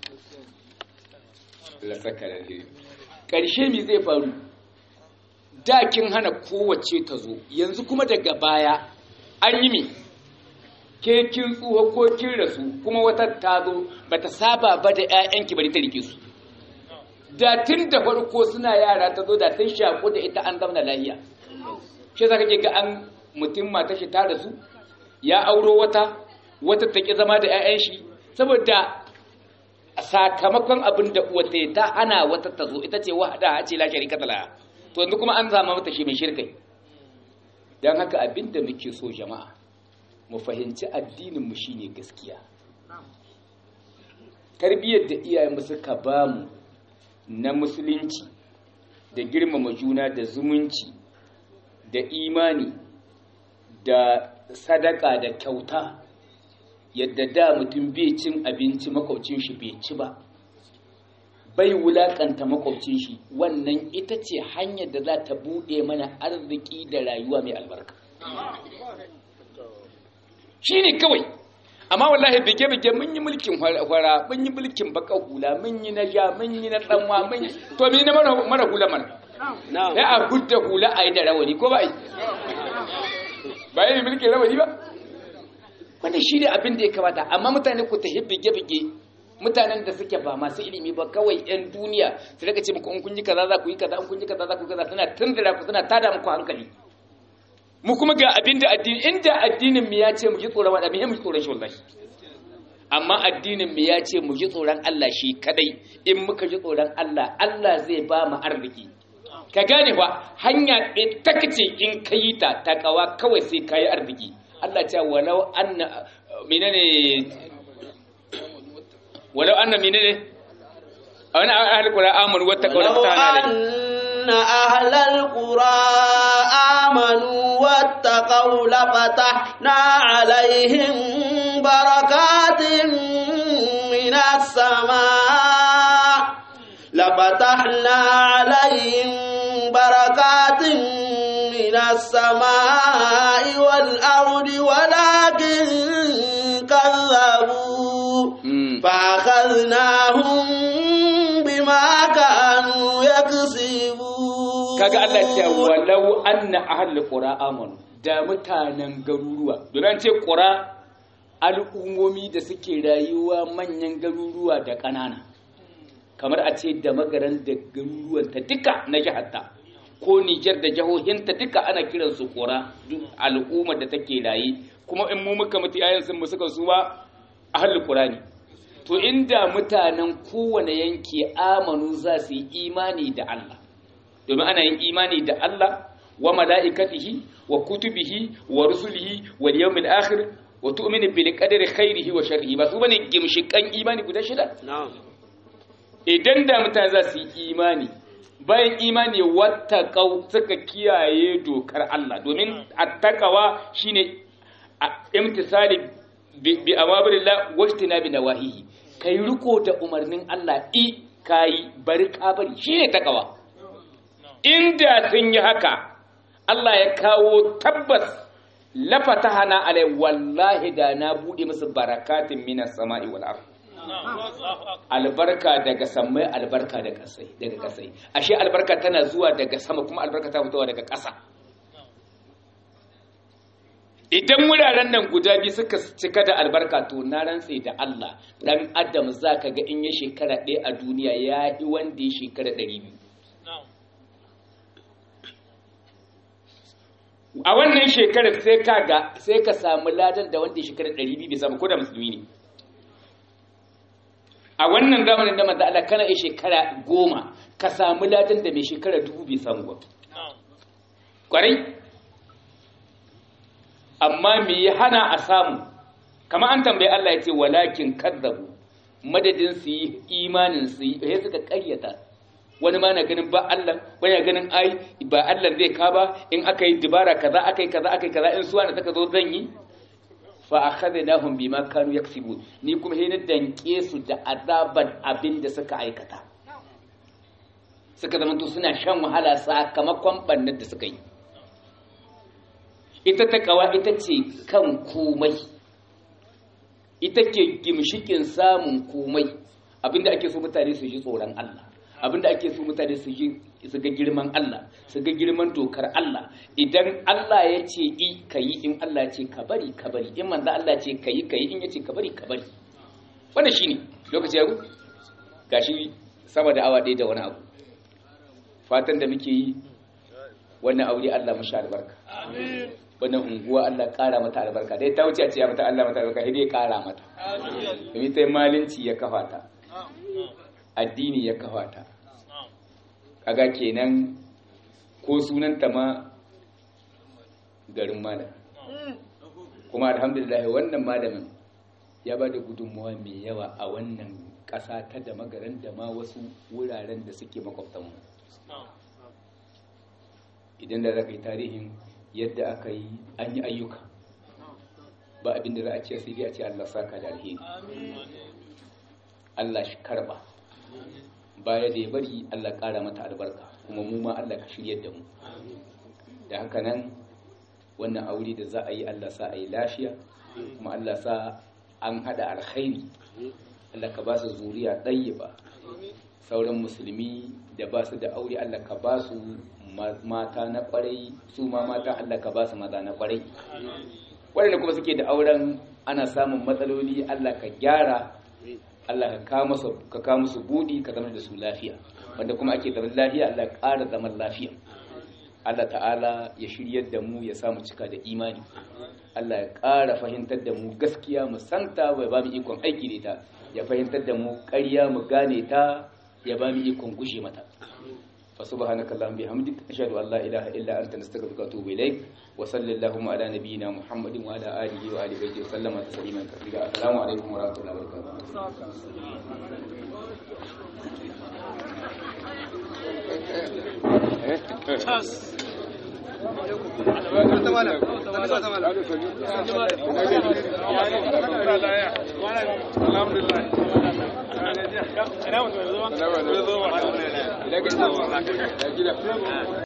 Allah saka da ƙarshe me zai faru da kin hana kowace ta zo yanzu kuma daga baya an yi me ke kin tsuwa ko kin rasu kuma wata ta zo bata saba ba da ƴaƴanki bari ta rike su da tun da farko suna yara ta zo da sun shaku da ita an zamna lahiya shi za kake ga an mutum mata shi ta rasu ya auro wata wata ta ƙi zama da 'ya'yan shi saboda sakamakon abin da wata ta hana wata ta zo ita ce wahada a ce la sharika tala to yanzu kuma an zama mata shi mai shirkai don haka abin da muke so jama'a mu fahimci addinin mu shine gaskiya tarbiyyar da iyayenmu suka bamu na musulunci da girmama juna da zumunci da imani da sadaka da kyauta yadda da mutum bai cin abinci makwabcin shi bai ci ba bai wulakanta makwabcin shi wannan ita ce hanyar da za ta buɗe mana arziki da rayuwa mai albarka shi ne kawai amma wallahi bige-bige mun yi mulkin hwara mun yi mulkin baka hula mun yi na ja mun yi na tsanwa mun yi to mi na mara hula mana ya a gudda hula a yi da rawani ko ba yi ba yi mulkin rawani ba wanda shi ne abin da ya kamata amma mutane ku ta bige-bige mutanen da suke ba masu ilimi ba kawai yan duniya su daga ce muku in kun yi kaza za ku yi kaza in kun yi kaza za ku yi kaza suna tundura ku suna tada muku hankali mu kuma ga abin da addini inda addinin mu ya ce mu ji tsoron wanda mu ji tsoron shi wallahi amma addinin mu ya ce mu ji tsoron Allah shi kadai in muka ji tsoron Allah Allah zai ba mu arziki ka gane ba hanya ɗaya takace in ka yi ta takawa kawai sai ka yi arziki Allah ce walau anna menene walau anna menene a wani ahal qura amanu wattaqaw la fatahna أن أهل القرى آمنوا واتقوا لفتحنا عليهم بركات من السماء لفتحنا عليهم بركات من السماء والأرض ولكن كذبوا فأخذناهم بما كانوا يكسبون kaga Allah ce walau anna ahli qura amanu da mutanen garuruwa don ce qura al'ummomi da suke rayuwa manyan garuruwa da ƙanana kamar a ce da magaran da garuruwan ta duka na jihatta ko Nijar da jihohinta duka ana kiran su qura duk al'ummar da take raye kuma in mu muka mutu yayin sun mu suka su ba ahli qura ne to inda mutanen kowane yanki amanu za su yi imani da Allah domin ana yin imani da Allah wa mala'ikatihi wa kutubihi wa rusulihi wa yawmil akhir wa tu'minu bil qadari khairihi wa sharrihi ba su bane gimshikan imani guda shida idan da mutane za su yi imani bayan imani wattaqau suka kiyaye dokar Allah domin attaqawa shine imtisali bi awamirillah wa ijtinabi nawahihi kai riko da umarnin Allah i kai bari ka bari shine takawa inda sun yi haka Allah ya kawo tabbas lafata hana alai wallahi da na bude musu barakatin minas sama'i wal ard albarka daga samai albarka daga kasai daga kasai ashe albarka tana zuwa daga sama kuma albarka ta fitowa daga ƙasa idan wuraren nan guda biyu suka cika da albarka to na rantse da Allah dan adam zaka ga in ya shekara ɗaya a duniya ya yi wanda ya shekara ɗari biyu a wannan shekarar sai ka ga sai ka samu ladan da wanda ya shekara 200 bai samu ko da musulmi ne a wannan zamanin da manzo Allah kana yi shekara goma ka samu ladan da mai shekara dubu bai samu ba kwarai amma me ya hana a samu kamar an tambayi Allah ya ce walakin kadzabu madadin su yi imanin su yi sai suka karyata wani ma na ganin ba Allah wani na ganin ai ba Allah zai ka ba in aka yi dubara kaza aka yi kaza aka yi kaza in suwa na saka zo zan yi fa akhadnahum bima kanu yaksibun ni kuma sai na danke su da azaban abin da suka aikata suka zama to suna shan wahala sakamakon bannar da suka yi ita takawa ita ce kan komai ita ke gimshikin samun komai abinda ake so mutane su ji tsoron Allah abinda ake so mutane su ji su ga girman Allah su ga girman dokar Allah idan Allah ya ce i kayi in Allah ya ce ka bari ka bari in manzo Allah ya ce kayi kayi in ya ce ka bari ka bari wannan shine lokaci ya gashi sama da awa ɗaya da wani abu fatan da muke yi wannan aure Allah mashi albarka wannan unguwa Allah ƙara mata albarka dai ta wuce a ce ya mata Allah mata albarka sai dai ƙara mata domin ta malinci ya kafa ta addini ya kafa ta kaga kenan ko sunanta ma garin malam kuma alhamdulillah wannan malamin ya ba da gudunmuwa mai yawa a wannan ƙasa ta da magaran da ma wasu wuraren da suke makwabtanmu idan da za ka yi tarihin yadda aka yi an yi ayyuka ba abin da za a ce sai dai a ce Allah saka da alheri Allah shi karba baya da ya bari Allah ƙara mata albarka kuma mu ma Allah ka shiryar da mu da haka nan wannan aure da za a yi Allah sa a yi lafiya kuma Allah sa an hada alkhairi Allah ka ba su zuriya ɗayyiba sauran musulmi da ba su da aure Allah ka ba su mata na kwarai su ma mata Allah ka ba su maza na kwarai waɗanda kuma suke da auren ana samun matsaloli Allah ka gyara Allah ka kawo musu buɗi ka zama da su lafiya wanda kuma ake zaman lafiya Allah ƙara zaman lafiya Allah ta'ala ya shiryar da mu ya samu cika da imani Allah ya ƙara fahimtar da mu gaskiya mu santa bai ba mu ikon aiki da ita ya fahimtar da mu ƙarya mu gane ta ya ba mu ikon gushe mata فسبحانك اللهم بحمدك أشهد أن لا إله إلا أنت نستغفرك وأتوب إليك وصلى اللهم على نبينا محمد وعلى آله وآله بيته وسلم تسليما كثيرا السلام عليكم ورحمة الله وبركاته الحمد لله